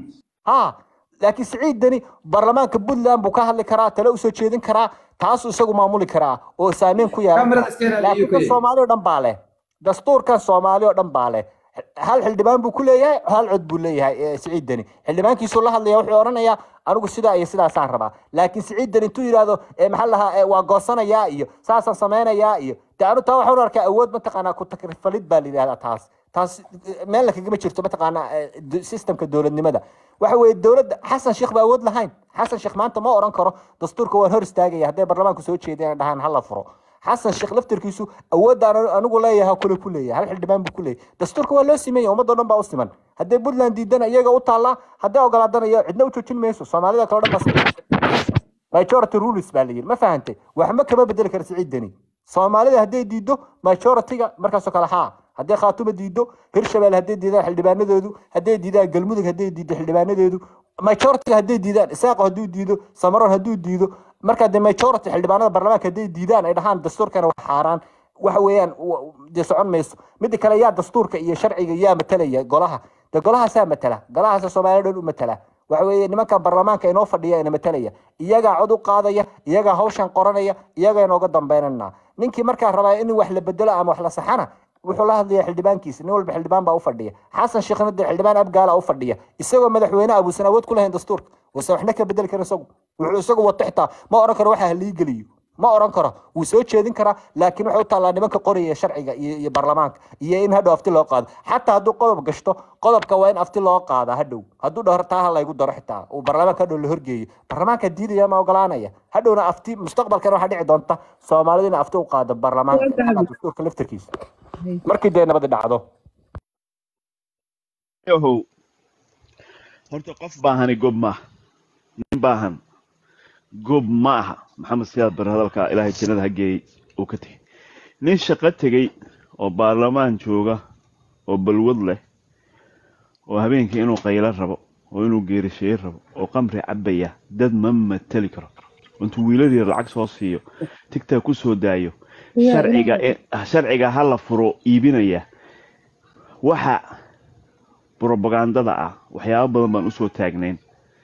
ha laakiin siciid deni baarlamaanka puntland buu ka hadli karaa tale usoo jeedin karaa taasuu isagu maamuli karaa oo saameyn ku yeelan Kamerada kara iska ilaali laakiin UK. kan soomaali oo dhan baa leh dastuurkan soomaali oo dhan baa leh hal xildhibaan buu ku leeyahay hal cod buu leeyahay eh, siciid deni xildhibaankiisuu la hadlaya wuxuu odhanayaa anigu sidaa iyo sidaasaan rabaa laakiin siciid deni intuu yidhaahdo eh, maxaa la dhahaa eh, waa goosanayaa iyo saasaan samaynayaa iyo de anu taa waxaan u arkaa awood mataqaanaa ku takrifalid baa la yidhahdaa taas taas eh, meel la kagama jirto mataqaanaa eh, d- systemka dowladnimada waxa weeye dowladda xasan sheekh ba awood lahayn xasan sheekh maanta ma oran karo dastuurka waan hor istaagaya hadday baarlamaanku soo jeedeen dhahaan hala furo xasan sheekh laftirkiisu awoodaan anigu leeyahay kule ku leeyahay hal xildhibaan buu ku leeyahay dastuurka waa loo simaya ummadoo dhan baa u siman hadday puntland diidana iyaga u taallaa hadday ogolaadana iyo cidna u joojin mayso soomaalida kale o dhan baa majority rules baa la yidhi ma fahantay waxba kama bedeli kara siciid deni soomaalida hadday diido majority-ga markaasoo kale haa hadday khaatuma diido hirshabelle hadday diidaan xildhibaanadoodu hadday diidaan galmudug hadday diido xildhibaanadeedu majority hadday diidaan isaaqo hadduu diido samaroon hadduu diido markaa de majority xildhibaanada baarlamaanka hadday diidaan ay dhahaan dastuurkana wax xaaraan waxa weeyaan wa- dee socon mayso midda kale yaa dastuurka iyo sharciga yaa matalaya golaha de golahaasaa matala golahaasa soomaaliya dhan u matala waxa weeye nimanka baarlamaanka inoo fadhiya ina matalaya iyagaa cod u qaadaya iyagaa hawshan qoranaya iyagaa inooga dambeynana ninkii markaa rabaa in wax la bedelo ama wax la saxana wuxuu la hadlaya xildhibaankiisa nin walba xildhibaan baa u fadhiya xasan sheekhna dee xildhibaan abgaala u fadhiya isagoo madaxweyne abuusan awood ku lahayn dastuurka wase waxna ka bedeli kara isagu wuxuu isagu wato xitaa ma oran karo waxa halii geliyo ma oran karo wuu soo jeedin karaa laakiin waxay u taallaa nimanka qoraya sharciga iyo iyo baarlamaanka iyo in hadhow afti loo qaado xataa hadduu qodob gashto qodobka waa in afti loo qaadaa hadhow hadduu dhaho taa ha laygu daro xitaa uu baarlamaanka hadhow la horgeeyo baarlamaanka diidaya ma ogolaanaya hadhowna afti mustaqbalkana waxaa dhici doonta soomaalidu in afti u qaado baarlamaanka xataa dastuurka laftarkiisa markii dee nabadi dhacdo yahow horta qof baahani gob maaha nin baahan gob ma aha maxamed siyaad bare hadalkaa ilaahay jannada ha geeyey uu ka tegey nin shaqo tegey oo baarlamaan jooga oo balwad leh oo habeenkii inuu qaylo rabo oo inuu geerisheeye rabo oo qamri cabaya dad ma mateli karo intuu wiilal yar lacag soo siiyo tigtaa ku soo daayo sharciga sharciga ha la furo iibinaya waxa brobagandada ah waxyaabo badan baan usoo taagnayn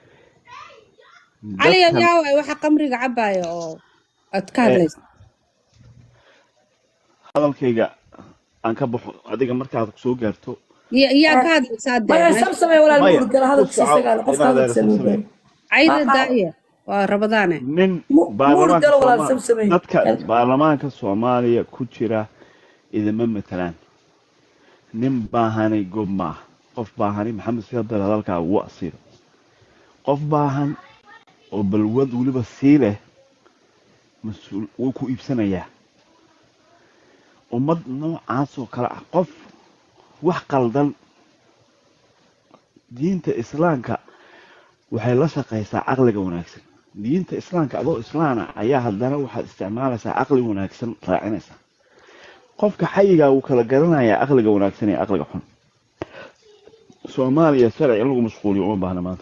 cali dadkan yaa waay waxa qamriga cabaya oo aad ka eh, hadlaysa hadalkayga aan ka baxo adiga markaad soo gaarto Ya- yaa ka hadlaysaa dee maya meesha samsamee walaal maya muud gala ku hadalkiisa soco isagaa leh qofka inaad hadalkiisa loo samsamee daayo cayda daaya waa rabadaane nin muud baarlamaanka gala walaal sooma samsamee dadka baarlamaanka soomaaliya ku jira idima matalaan nin baahani gob maaha qof baahani maxamed siyaad bare hadalkaa wuu asiiro qof baahan oo balwad weliba sii leh mas-uul wuu ku iibsanayaa ummad noocaas oo kale ah qof wax qaldan diinta islaamka waxay la shaqaysaa caqliga wanaagsan diinta islaamka adoo islaana ayaa haddana waxaad isticmaalaysaa caqli wanaagsan raacinaysaa qofka xayigaa wuu kala garanayaa caqliga wanaagsan iyo caqliga xun soomaaliya sharci in lagu mashquuliyo uma baahna maanta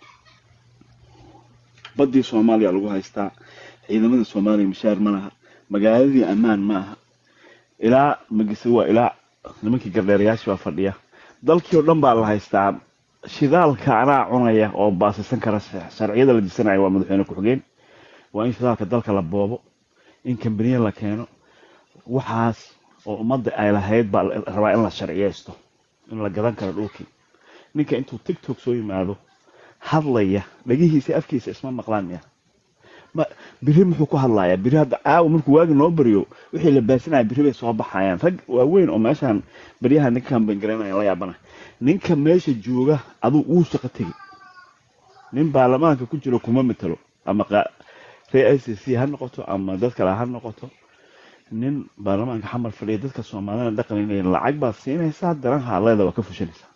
baddii soomaaliya lagu haystaa ciidamada soomaaliya mishaar ma laha magaaladii ammaan ma aha ilaa magise waa ilaa nimankii gardheerayaashii baa fadhiya dalkii oo dhan baa la haystaa shidaalka anaa cunaya oo baasisan kara sharciyada la disanaya waa madaxweyne ku-xigeen waa in shidaalka dalka la boobo in kambaniya la keeno waxaas oo ummadda ay lahayd baa la rabaa in la sharciyeysto in la gadan karo dhulkii ninka intuu tiktok soo yimaado hadlaya dhagihiisa afkiisa isma maqlaan miya ma biri muxuu ku hadlayaa biri hadda caawa markuu waagi noo baryo wixii la baasinaya biri bay soo baxayaan rag waaweyn oo meeshaan baryaha ninka kamban garanaya la yaabana ninka meesha jooga aduu uu shaqo tegi nin baarlamaanka ku jiro kuma matalo ama qa- reer i c c ha noqoto ama dad kale ha noqoto nin baarlamaanka xamar fadhiya dadka soomaalida dhaqanaya lacag baad siinaysaa daranha leeda waa ka fushanaysaa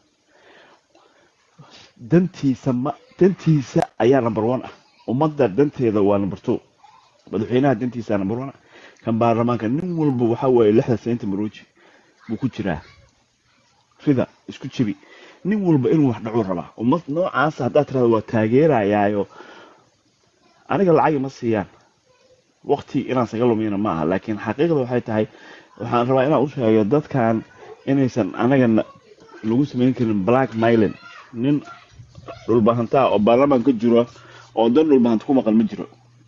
dantiisa ma dantiisa ayaa number one ah ummadda danteeda waa number two madaxweynaha dantiisa number one ah kan baarlamaanka nin walba waxaa waaye lixda seenta maruuji buu ku jiraa rida isku jibi nin walba inuu wax dhacuu rabaa ummad noocaas haddaad tirahdo waa taageerayaayo aniga lacag ima siiyaan waqti inaan saga lumiyana ma aha laakiin xaqiiqda waxay tahay waxaan rabaa inaan u sheego dadkan inaysan anaga na- lagu samayn karin black mailing nin dhulbahantaa oo baarlamaan ka jiro oo dan dhulbahanta ku maqan ma jiro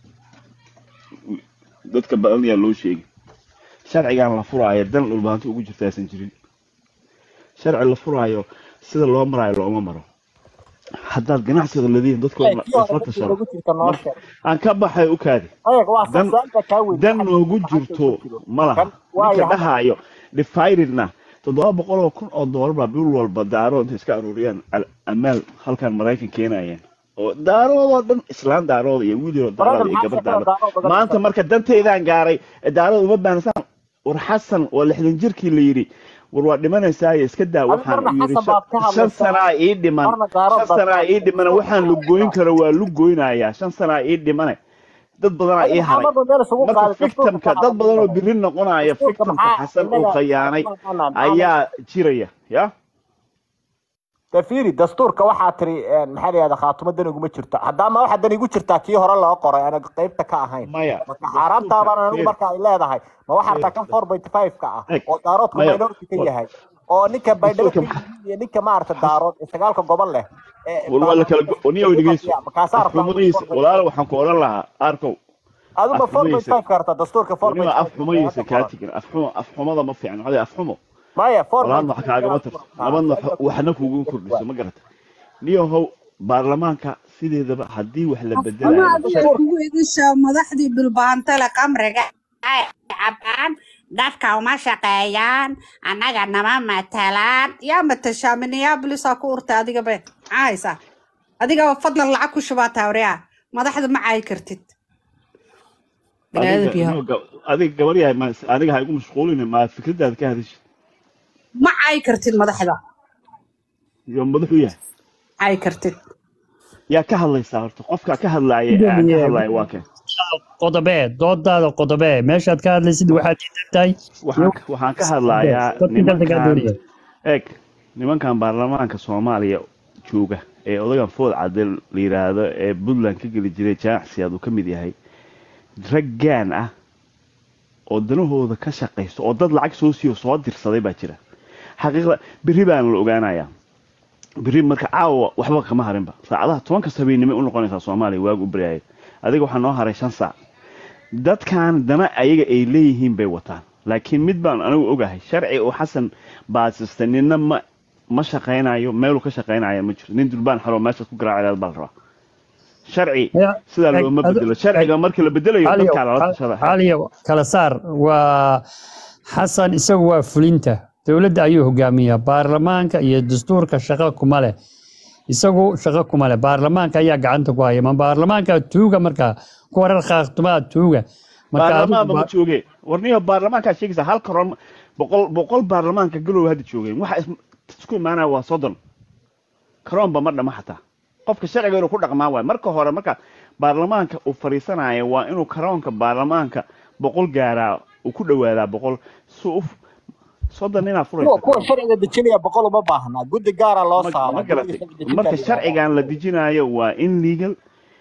dadka badan ayaa loo sheegay sharcigan la furaayo dan dhulbahanta ugu jirta aysan jirin sharci la furaayo sida loo maraayo looma maro haddaad ganacsiga ladiin dadkoo Ee, kii hore isla dadkii tashado lagu jirta noo marka sheeg aan ka baxay u kaadi ayaga waa dan sasaanta kaa weyn dan waxa noogu lacagta jirto ku jiro ma laha kan waayo ninka hadda dhahaayo difaydidna toddoba boqol oo kun oo doolar baa bil walba daaro intay iska aruuriyaan al- amaal halkan maraykan keenayeen oo daaroodoo dhan islaan daarooda iyo wiil yaroo marada daarooda iyo maxaa gabar sheekada daarooda daaro badan maanta marka danteydaan gaaray ee daarooda uma baahnasaan war xasan waa lixdan jirkii la yidhi war waa dhimanaysaaye iska daa adi waxaan marna uu yidhi xasan baad ka shan hadlaysaa sanaa ii dhiman marna daaro shan baad ka sanaa ii dhimana hadlaysaa waxaan la goyn karo waa lu goynayaa shan sanaa ii dhimane dad badanaa adi ii maxaa haray marba meel isugu marka qaaday dastuurka victimka ka dad badan oo hadlaysa biri noqonaya dastuurka victimka maxaa xasan uu inaga khayaanay maxaa maxaa ayaa jiraya ya fiiri dastuurka waxaa tiri een, maxaa la yihahda khaatumo dan iguma jirto haddaama waxa dan igu jirtaa kii hore loo qoray ana qaybta ka ahayn maya marka xaaraantaa dastuurka baan anigu fiir marka ay leedahay ma waxaa fiir taa kan four point five ka ah eg oo daaroodku maya minority ka war yahay oo ninka baydhabo dastuurka ka maxaa yimid iyo ninka maaragta xas daarood ee sagaalka gobol leh ee war waa la kala baarlamaanka go- niyow lagu dhegeyso fadhiya markaasaa rabtaa anigu afxumadiisa four point walaalo five waxaan ku odhan lahaa arkow aduma four point afxumadiisa five ka rabtaa dastuurka four waniba point five ee afxumadiisa hadda kaa qoran tegin afxumo afxumada ma fiicna waxaa afxumo maya four point walaadna wax five kaagama kaa tarto furtaa nabadna cilmiga ku waxna kugu jira kordhiso ma garata niyahow baarlamaanka sideedaba haddii wax la ama bedelayo adiga sharci kugu idisha madaxdii dhulbaantale qamriga ay cabaan dadka uma shaqeeyaan annaga nama matalaan yaa matashaa minneapolisaa ku urtay adiga be maxaa haysaa adiga fadlan lacag ku shubaa tawriyaa madaxda ma caayi kartid biniaadam adiga yahow niyo ga- adiga gabar yahay ma aniga ha igu mashquulin ma fikradaada ka hadashid ma caayi kartid madaxda iyo madaxu yahay caayi kartid yaa ka hadlaysaa horta qofka ka hadlaaya aan ka gudoomiye hadlaaya waa keen qodobee doodaada qodobee meeshaad ka hadlaysid waxaad diidan tahay waxaan ka- waxaan ka hadlayaa dadkii dalka kaa nimankan doonaya eeg nimankan baarlamaanka soomaaliya jooga ee odagan food cadde la yidhaahdo ee puntland ka geli jiray jaanacsiyaad uu ka mid yahay rag gaan ah oo danahooda ka shaqaysto oo dad lacag soo siiyo soo dirsaday baa jira xaqiiqda berri baana la ogaanayaa berri marka caawa waxba kama harinba saacadaha tobanka sabiinimo u noqonaysaa soomaaliya waagu u baryaaya adiga waxaa noo haray shan saac dadkan dana ayaga ay leeyihiin bay wataan laakiin mid baan anigu ogahay sharci oo xasan baasista nina ma ma shaqaynayo meeluu ka shaqaynaya ma jiro nin durbaan xaroo meeshaas ku garaacayaa baa la rabaa sharci Ya, sidaa eg- looma adu- bedelo eg- sharciga markii la bedelayo caliyow dadkaa lala cal- tashada caliyow kala saar waa xasan isagu waa fulinta dowladda ayuu hogaamiyaa baarlamaanka iyo dastuurka shaqo kuma leh isagu shaqo kuma leh baarlamaanka ayaa gacanta ku haya ma baarlamaanka tuuga markaa ku warar khaatumaa tuuga marka adigu baarlamaanba ma ba- jooge warniyo baarlamaankaa sheegaysa hal karoon boqol boqol baarlamaanka galow hadda joogeen waxa is- isku imaanaya waa soddon karoonba ma dhama xataa qofka sharciga inuu ku dhaqmaa waay marka hore marka baarlamaanka uu fadhiisanayo waa inuu karoonka baarlamaanka boqol gaaraa uu ku dhawaadaa boqol si u soddon inaa kuwa furaysa kuwa karoon sharciga dejinaya boqol uma baahna guddi gaara loo ma ma saaraa garatay guddiga sharci dejinta marka la yidhahdaa sharcigan la dejinayo waa in legal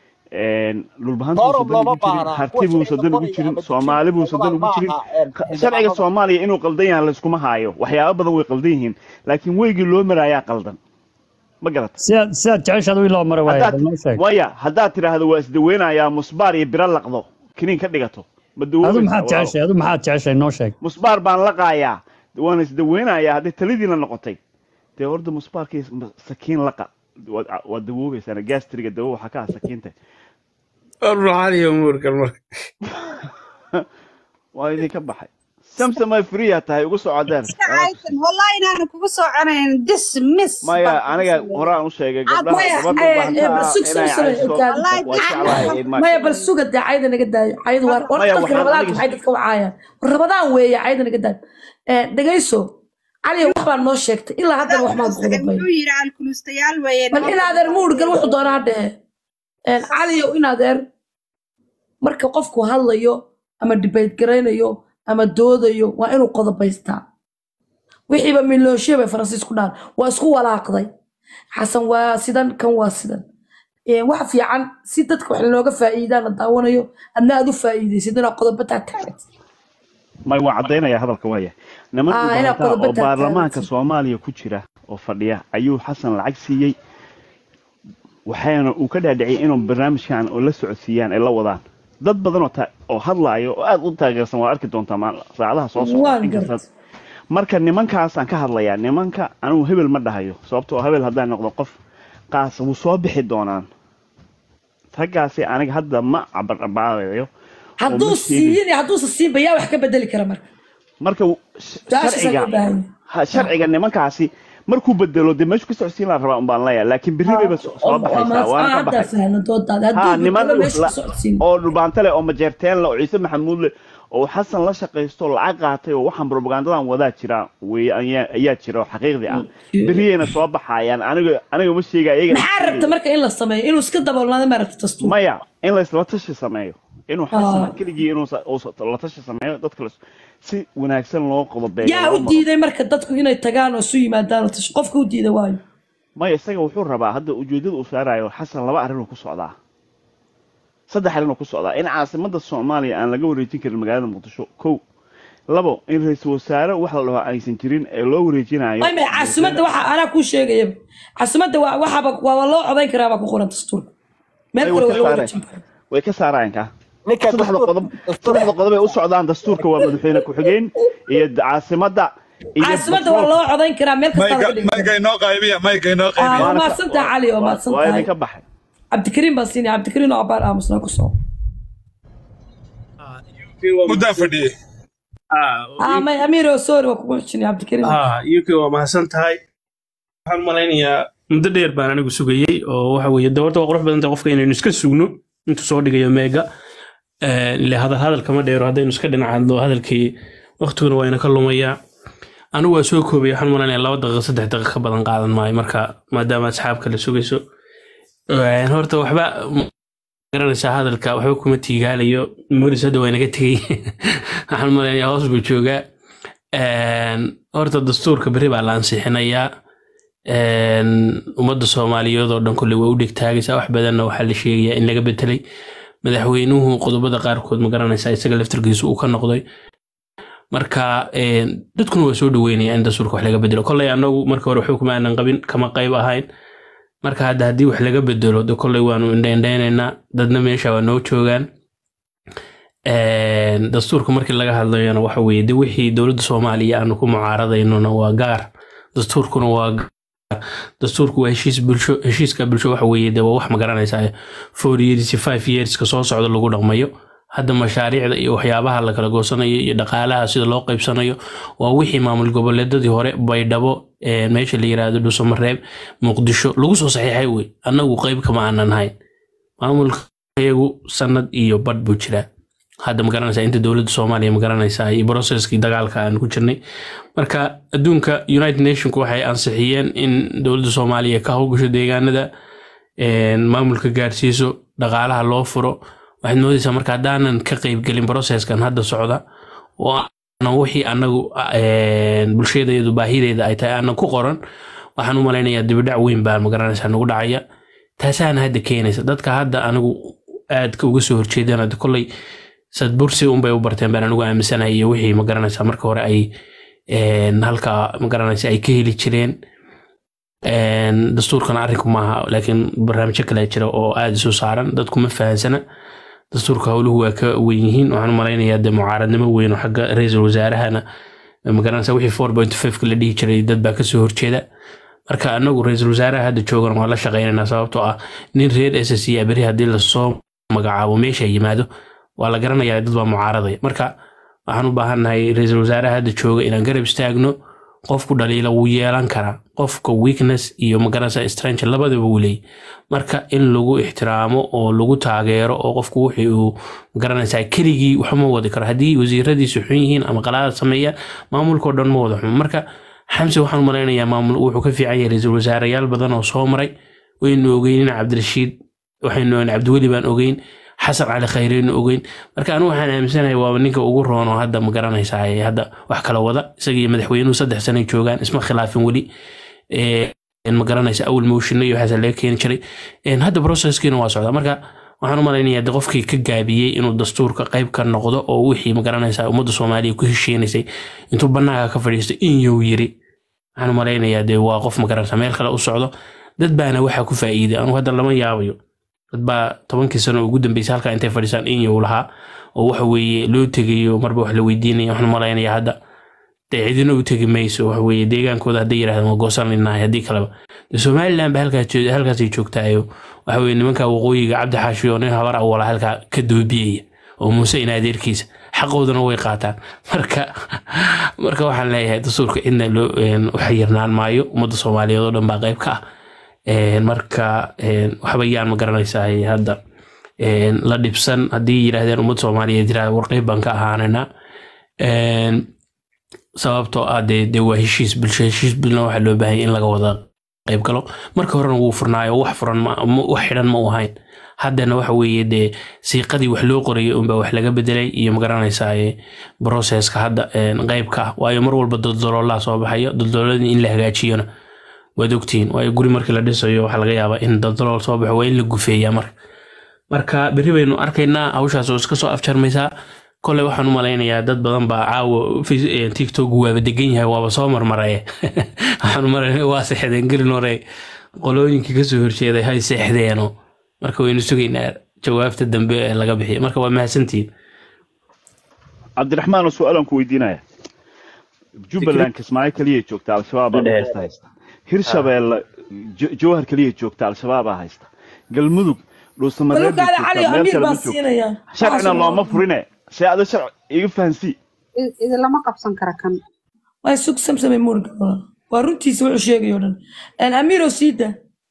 dhulbahantu forum uusan dan looma ugu jirin baahna kuwa hartibuusan sharciga dan ugu qoraya jirin ama soomaali dejinaya buusan dan ma ugu jirin aha Qa- sharciga xildhibaanada soomaaliya inuu qaldan yahay layskuma haayo waxyaabo badan way qaldan yihiin laakiin weygii loo marayaa qaldan ma garata sidaad sidaad jeceshaad wiil loo maro waaya haddaad bal noo sheeg waya haddaad tidhaahdo waa isdaweynayaa musbaar iyo biro laqdo kiniin ka dhigato ma adu dawoobaysaa maxaad walaalo jeceshay adu maxaad jeceshay noo sheeg musbaar baan laqaayaa waana isdaweynayaa hadday taladiina noqotay dee horda musbaarkii sakiin laqa waad waad dawoobaysaana gastriga dawo waxaa ka ah sakiinta ruuxaaniyo muurkan marka waa idinka baxay samsamay friya tahay ugu soo codeer iska caysan wallahi inaanan kugu soo conayn dismiss maya baan kugu aniga sameeyey horaan u sheegay aad gabdhaha maya gabadha eh, eh, bahanta bal ah sug sug inay sug cayso kaadi wallahi waa jeclahay taxadar in maasha maya bal allah suga dee cayda naga daayo cayda waa war maya dadka waxaan rabadaanka aniga maxay dadka wacaayaan war rabadaan weeye cayda naga daayo Eh, dhegayso caliya wax baa noo sheegtay ilaa haddana wax maad Isaga qodobay wuxuu yidhi alkulustayaal weeye bal in adeer muurgal wuxuu doonaa dhehe caliyo in adeer marka qofku hadlayo ama debate garaynayo ama doodayo waa inuu qodobaystaa wixiiba milooshiya bay faransiisku dhahan waa isku walaaqday xasan waa sidan kan waa sidan Eh, wax fiican si dadka wax looga faa'iidaan la daawanayo adna aad u faa'iidaysid inaad qodobo taagtaagtid may waa caddaynaya hadalka waaya niman ah inaad dhulbahantaa qodobo oo baarlamaanka taagtaagtid soomaaliya ku jira oo fadhiya ayuu xasan lacag siiyey waxaana uu ka dhaadhiciyay inuu barnaamijkan oo la socodsiiyaan ay la wadaan dad badan oo ta- oo hadlaayo oo aad u taageersan waa arki doontaa maal- saacadaha soo socda waan inkasta gartay marka nimankaasaan ka hadlayaa nimanka anigu hebel ma dhahayo sababtoo hebel haddaan noqdo qof qaas wuu soo bixi doonaan raggaasi aniga hadda ma cabardhabaayo hadduu siiyin iyo hadduusa siinba yaa wax ka bedeli kara marka marka su-aashaasa sharciga loo baahan ha- sharciga nimankaasi markuu bedelo dee meeshu ka socodsiin la rabaa umbaan leeyahay laakiin berri bayba so- soo baxaysaa waana ka haddaa baxay fahna doodaada ha hadduu niman bedelo meesha la- ka socodsiin oo dhulbaante leh oo majeerteen leh oo ciise maxamuud leh oo xasan la shaqaysto oo lacag qaatay oo waxaan propagandadan wadaa jira wey ayaa ayaa jira oo xaqiiqdi ah berriyayna soo baxayaan aniga aniga ma sheega iyaga maxaa rabta marka in la sameeyo inuu iska daboolnaado ma rabta dastuur maya in laysla tashi sameeyo inuu xasan Ah. keligii inuu sa- uu sa- la tashi sameeyo dadka la- si wanaagsan loo qodobeeyo yaa loo u maro. diiday marka dadku inay tagaan oo isu yimaadaan oo tash qofka u diida waayo maya isaga wuxuu rabaa hadda ujeedada uu saarayo xasan laba arrinuu ku socdaa saddex arrinuu ku socdaa in caasimada soomaaliya aan laga wareejin karin magaalada muqdisho kow labo in ra-iisul wasaare wax la dhaho aysan jirin ee loo wareejinayo ay may caasimadda waxa anaa kuu sheegaya caasimadda waa waxaaba waa loo codayn karaa baa ku qoran dastuurka meel Ay, kale way waa ka loo saareen. wareejin karaa way ka saarayaan ka ninka saddexda dastuur- qodob saddexda qodob ay u socdaan dastuurka waa madaxweyne ku-xigeen iyo caasimada iyo caasimadda waa loo codayn karaa meel kasta laga dhigi mayga inoo qaybiya mayga inoo Ah, qaybiya waa mahadsantahay cali waa mahadsan waa tahay idinka baxay cabdikariim baan siinaya cabdikariim oo abaar aamusnaa ku soo muddaan fadhiyey ah may amiir oo sorry waa kugu xijinay cabdikariim uk waa mahadsan tahay waxaan malaynayaa muddo dheer baan anigu sugayey oo waxa weeye doorta waa qurux badan tahay qofka inaynu iska sugno intuu soo dhigayo meega ile hadal hadal kama dheero haddaynu iska dhinacadno hadalkii waqtiguna waa inaka lumayaa anigu waa soo koobay waxaan malaynayaa laba daqiiqo saddex daqiiqo ka badan qaadan maayo marka maadaama asxaabka la sugayso Een, horta waxba ma garanaysaa hadalka waxba kuma tiigaalayo moris hadda waa inaga tegey waxaan malaynayaa hoos buu joogaa Een, horta dastuurka berri baa la ansixinayaa Een, ummadda soomaaliyeed oo dhan kolley waa u dhegtaagaysaa wax badanna waxaa la sheegayaa in laga bedelay madaxweynuhu qodobada qaarkood ma garanaysaa isaga laftarkiisu uu ka noqday marka een, dadkuna waa soo dhaweynaya in dastuurka wax laga bedelo kolley anagu marka hore waxba kuma aanan qabin kama qayb ahayn marka hadda haddii wax laga bedelo de kolley waanu indhaindhaynaynaa dadna meesha waa noo joogaan Een, dastuurka markii laga hadlayana waxa weeye de wixii dowladda soomaaliya aanu ku mucaaradaynona waa gaar dastuurkuna waa gaar dastuurku waa heshiis bulsho heshiiska bulsho waxa weeye de waa wax ma garanaysaa four years iyo five yearska soo socda lagu dhaqmayo hadda mashaariicda iyo waxyaabaha la kala goosanayo iyo dhaqaalaha sida loo qaybsanayo waa wixii maamul goboleedadii hore baydhabo ee meesha la yiraahdo dhuusamareeb muqdisho lagu soo saxiixay wey annagu qayb kama aanan hayn maamulkayagu sanad iyo badh buu jiraa hadda magaranaysaa inta dowladda soomaaliya magaranaysaa iyo broceskii dagaalka aan ku jirnay marka adduunka united nationku waxay ansixiyeen in dowladda soomaaliya ka howlgasho deegaanada een, maamulka gaarsiiso dhaqaalaha loo furo waxaad moodaysaa marka haddaanan ka qaybgelin processkan hadda socda oo aanan wixii anagu een, bulshadeedu baahideeda ay tahay aanan ku qoran waxaan u malaynayaa dibidhac weyn baa magaranaysaa nagu dhacaya taasaana hadda keenaysa dadka hadda anigu aadka uga soo horjeedaan hadda kolley sadbursi unbay u barteen baan anigu aaminsanahay iyo wixii magaranaysaa marka hore ay een, halkaa magaranaysa ay ka heli jireen Een, dastuurkana arrinku maaha laakiin barnaamijyo kale jira oo aada isu saaran dadku ma fahansana dastuurka howluhu waa ka weyn yihiin waxaan u malaynayaa de mucaaradnimo weyn oo xagga ra-iisul wasaarahana magaranaysa wixii four point fiveka la dhihi jiray dad baa kasoo horjeeda marka anagu ra-iisul wasaaraha hadda joogan waa la shaqaynaynaa sababtoo ah nin reer s s a beri haddii lasoo magacaabo meesha yimaado waa la garanayaa dad baa mucaaradaya marka waxaan u baahannahay ra-iisul wasaaraha hadda jooga inaan garab istaagno qofku dhaliila wuu yeelan karaa qofka weakness iyo magaranaysa strange labadaba wuu leeyahy marka in lagu ixtiraamo oo lagu taageero oo qofku wixii uu magaranaysaa keligii waxma wadi karo haddii wasiiradiisu xun yihiin ama qalaada sameeyaan maamulkao dhan ma wada xumo marka xamse waxaan u malaynayaa maamul wuxuu ka fiican yahay ra-iisul wasaareyaal badan oo soo maray waynu ogeyn cabdirashiid waxaynu ogeyn cabdiweli baan ogeyn xasan cali khayreynu ogeyn marka anigu waxaan aaminsanahay waaba ninka ugu roon oo hadda magaranaysaa ee hadda wax kala wada isaga iyo madaxweynuhu saddex sanay joogaan isma khilaafin weli Ee, magaranaysa awal moshino iyo waxaasa laga keeni jiray Een, hadda processkiina waa socdaa marka waxaan u malaynayaa de qofkii ka gaabiyey inuu dastuurka qayb ka noqdo oo wixii magaranaysaa ummadda soomaaliya ku hesheenaysay intuu bannaanka ka fadhiisto in yuu yiri waxaan u malaynayaa de waa qof magaranaysa meel kale u socdo dad baana waxaa ku faa'iiday anugu hadda lama yaabayo dad baa tobankii sano ugu dambeysay halkaa intay fadhiisaan in yuu lahaa oo waxa weeye loo tegayo marba wax la weydiinaya waxaan u malaynayaa hadda dee cidina u tegi mayso waxa weeye deegaankooda hadday yidhahdaan waa goosanaynahay haddii kaleba dee somaliland ba halkaas joog- halkaasay joogtaayo waxa weeye nimanka waqooyiga cabdi xaashi oo nin habar awala halkaa ka doobiyaya oo muuse in adeerkiisa xaqooduna way qaataan marka marka waxaan leeyahay dastuurka cidna loo een, u xayirnaan maayo ummadda soomaaliyeed oo dhan baa qayb ka ah Een, marka een, waxba yaan ma garanaysaa hadda een, la dhibsan haddii yidhaahdeen ummadda soomaaliyeed yidhahda war qayb baan ka ahaanayna Een, sababtoo ah dee dee waa heshiis bulsho heshiis bulna waxaa loo baahanya in laga wada qayb galo marka horena wuu furnaayo wax furan ma ma- wax xidhan ma u ahayn haddana waxa weeye dee siiqadii wax loo qorayay unbaa wax laga bedelay iyo magaranaysaa broseska hadda een, qayb ka ah waayo mar walba doldoloolaa soo baxayo doldolooladii in la hagaajiyona waad ogtihiin waayo guri markii la dhisayo waxaa laga yaabaa in doldolool soo baxo waa in la gufeeyaa marka marka berri baynu arkaynaa hawshaas oo iska soo afjarmaysaa kole waxaan u malaynayaa dad badan baa caawa Face- eh, tiktok waaba degan yahay waaba soo marmaraye waxaan u malaynaya waa seexdeen gelin hore qolooyinkii kasoo horjeeday hay seexdeeno marka waynu sugaynaa jawaabta dambe ee laga bixiyo marka waa mahadsantihiin cabdiraxmaan oo su-aalan ku weydiinaya jubbaland kismaayo keliya joogta al-shabaab baa dhexeysta haysta hirshabeelle Jo- jowhar keliya joogta al-shabaabaa haysta galmudug dhuusamareeb bay baluggaada cali joogtaa meel amiir kale ma baan joogto siinayaa sharcina looma furine see ada sharci iga fahansii I- idinlama qabsan kara kan waa sug samsamay muurga waa runtiisa wuxuu sheegayo dhan amiiro siida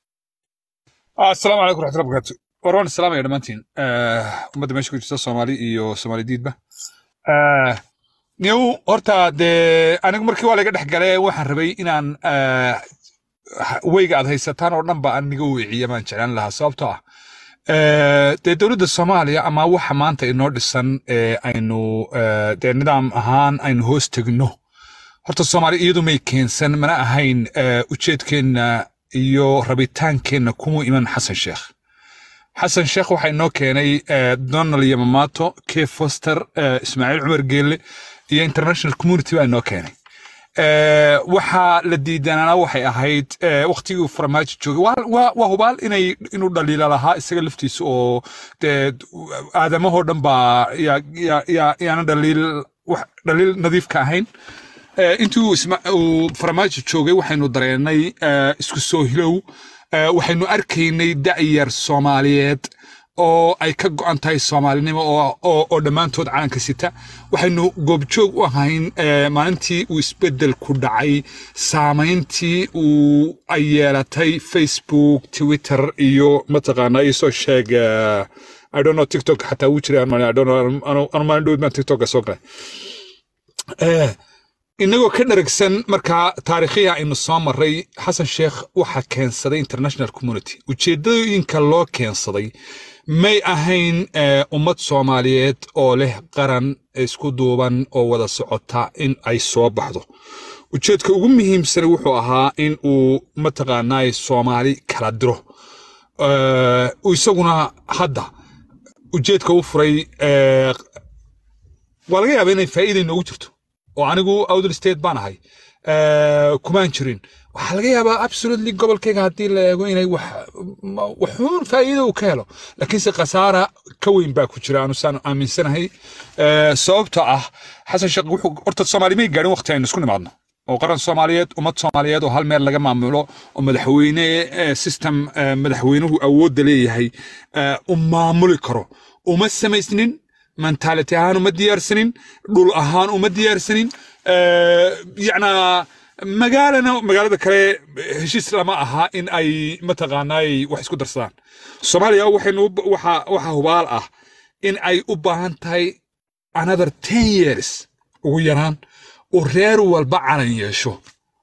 asalaamu calaykum raxmatullahi barakaatu war waan islaamaya dhammaantiin Eh, ummadda meesha ku jirta soomaali iyo soomaali diidba Eh, niw horta dee anigu markii waa laga dhex galee waxaan rabay inaan eh, weyga aad haysataan oo dhan ba aniga weeciya baan jeclaan lahaa sababtoo ah eh, dee dowladda soomaaliya ama waxa maanta inoo dhisan ee aynu eh, dee nidaam ahaan aynu hoos tegno horta soomaali iyadu may keensan mana ahayn eh, ujeedkeenna iyo rabitaankeenna kuma iman xasan sheekh xasan sheekh waxaa inoo keenay eh, donald yamamato k foster eh, ismaaciil cumar geelle iyo international community baa inoo keenay Eh, waxaa la diidanana waxay ahayd eh, waqtigii uu farmaajo joogay waa- waa waa hubaal inay inuu dhaliila lahaa isaga laftiisa oo dee aadamahoo dhan baa yaa- yaa- yaa- yaana dhaliil wax dhaliil nadiif ka ahayn Eh, intii uu isma- uu farmaajo joogay waxaynu dareennay eh, isku soo hilow Eh, waxaynu arkaynay da'yar soomaaliyeed oo ay ka go'an tahay soomaalinimo oo, oo, oo dhammaantood calanka sita waxaynu goobjoog u ahayn eh, maalintii uu isbeddel ku dhacay saamayntii uu ay yeelatay facebook twitter iyo mataqaanaa isoo sheeg eh, I don't know TikTok xataa wuu jiray aan I don't know anu anu maalin dhoweed baan TikTok soo galay Eh, inagoo ka dharagsan markaa taariikhiya aynu soo maray xasan sheekh waxaa keensaday international community ujeedooyinka loo keensaday may ahayn eh, ummad soomaaliyeed oo leh qaran isku duuban oo wada socota in ay soo baxdo ujeedka ugu muhiimsan wuxuu ahaa in uu mataqaanaay soomaali kala diro Eh, isaguna hadda ujeedka u furay eh, waa laga yaabaa inay faa'iida inoogu jirto oo anigu outer state baan ahay Eh, kumaan jirin waxaa laga yaabaa absolutely gobolkayga haddii la eego inay wax ma- waxuun faa'iido uu ka helo laakiinse khasaara ka weyn baa ku jira aanu saan aaminsanahay Eh, sababta ah xasan sheekh wuxuu horta soomaali may gaadhin waqti aynu isku nimaadno oo qaran soomaaliyeed ummad soomaaliyeed oo hal meel laga maamulo oo madaxweyne eh, system eh, madaxweynuhu awoodda leeyahay eh, u maamuli karo uma samaysnin mentality ahaan uma diyaarsanin dhul ahaan uma diyaarsanin Eh, yacnaa magaalana magaalada kale heshiis lama aha in ay mataqaanaay wax isku darsadaan soomaaliya waxaynu u- waxa waxa hubaal ah in ay u baahan tahay another ten years ugu yaraan oo reer walba calan yeesho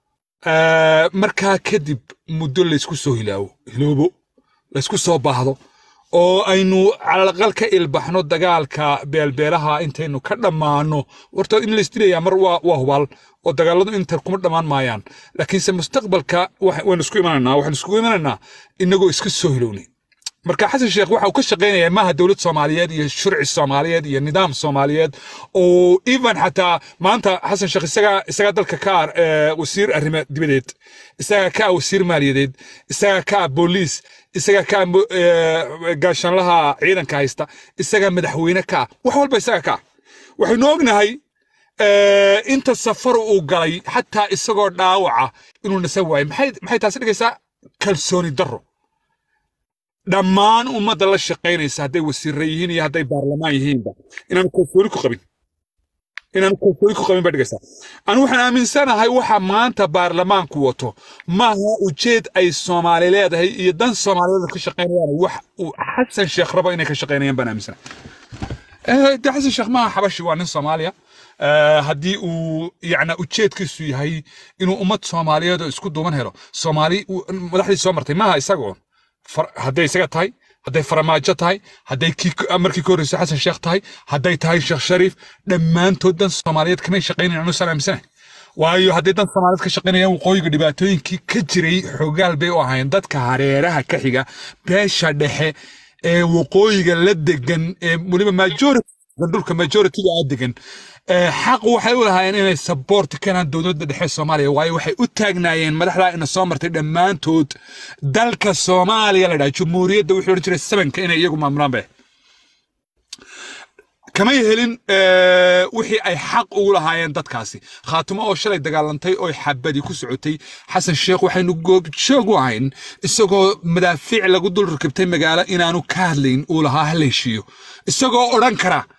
Eh, markaa kadib muddo laysku soo hilaawo hiloobo laysku soo baahdo oo aynu calalaqal ka ilbaxno dagaalka beelbeelaha intaynu ka dhammaano horta in laysdilayaa mar waa waa hubaal oo dagaaladu inta kuma dhammaan maayaan laakiinse mustaqbalka waxa- waynu isku imanaynaa waxaynu iskugu imanaynaa inagoo iska soo hilownay marka xasan sheekh waxa uu ka shaqaynayaa maaha dowlad soomaaliyeed iyo shurci soomaaliyeed iyo nidaam soomaaliyeed oo even xataa maanta xasan sheekh isagaa isagaa dalka ka ah eh, wasiir arrimo dibadeed isagaa ka ah wasiir maaliyadeed isagaa ka ah booliis isagaa ka ah mo- eh, gaashaanlaha ciidanka haysta isagaa madaxweyne ka ah wax walba isagaa ka ah waxaynu ognahay eh, inta safar uu galay xataa isagoo dhaawaca inuu nasan waayo maxay maxay taasi dhigaysaa kalsooni darro dhammaan ummadda la shaqaynaysa hadday wasiirra yihiin iyo hadday baarlamaan yihiinba inaan kalsooni ku qabin inaan kalsooni ku qabin baa dhigaysaa anu waxaan aaminsanahay waxa maanta baarlamaanku wato maaha ujeed ay soomaali leedahay iyo dan soomaaliyeed ka shaqaynayaan wax uu xasan sheekh rabo inay ka shaqaynayaan baan aaminsanahay Eh, de xasan sheekh maaha xabashi waa nin soomaaliya Eh, haddii uu yacna ujeedkiisu yahay inuu ummad soomaaliyeed oo isku duuban helo soomaali uu- madaxdii soo martay maaha isagoon far- hadday isaga tahay hadday faramaajo tahay hadday kii ka- markii ka horreysay xasan sheekh tahay hadday tahay sheekh shariif dhammaantood dan soomaaliyeed kamay shaqaynayan anu salaamsanahay waayo hadday dan soomaaliyeed ka shaqaynayaan waqooyiga dhibaatooyinkii ka jiray xogaal bay u ahaayeen dadka hareeraha ka xiga beesha dhexe ee waqooyiga la degan ee weliba majority dhulka majority-ga aa degan ee xaq waxay u lahaayeen inay support keenaan dowladda dhexe soomaaliya waayo waxay u taagnaayeen madaxdaa ina soo martay dhammaantood dalka soomaaliya la dhaha jumhuuriyadda wuxuu odhan jiray sabanka inay iyagu maamulaan bay kamay helin eh, wixii ay xaq ugu lahaayeen dadkaasi khaatimo oo shalay dagaalantay oo xabadi ku socotay xasan sheekh waxaynu goobjoog u ahayn isagoo madaafiic lagu dul rakibtay magaalo inaanu ka hadlayn uu lahaa ha la heshiiyo isagoo odhan kara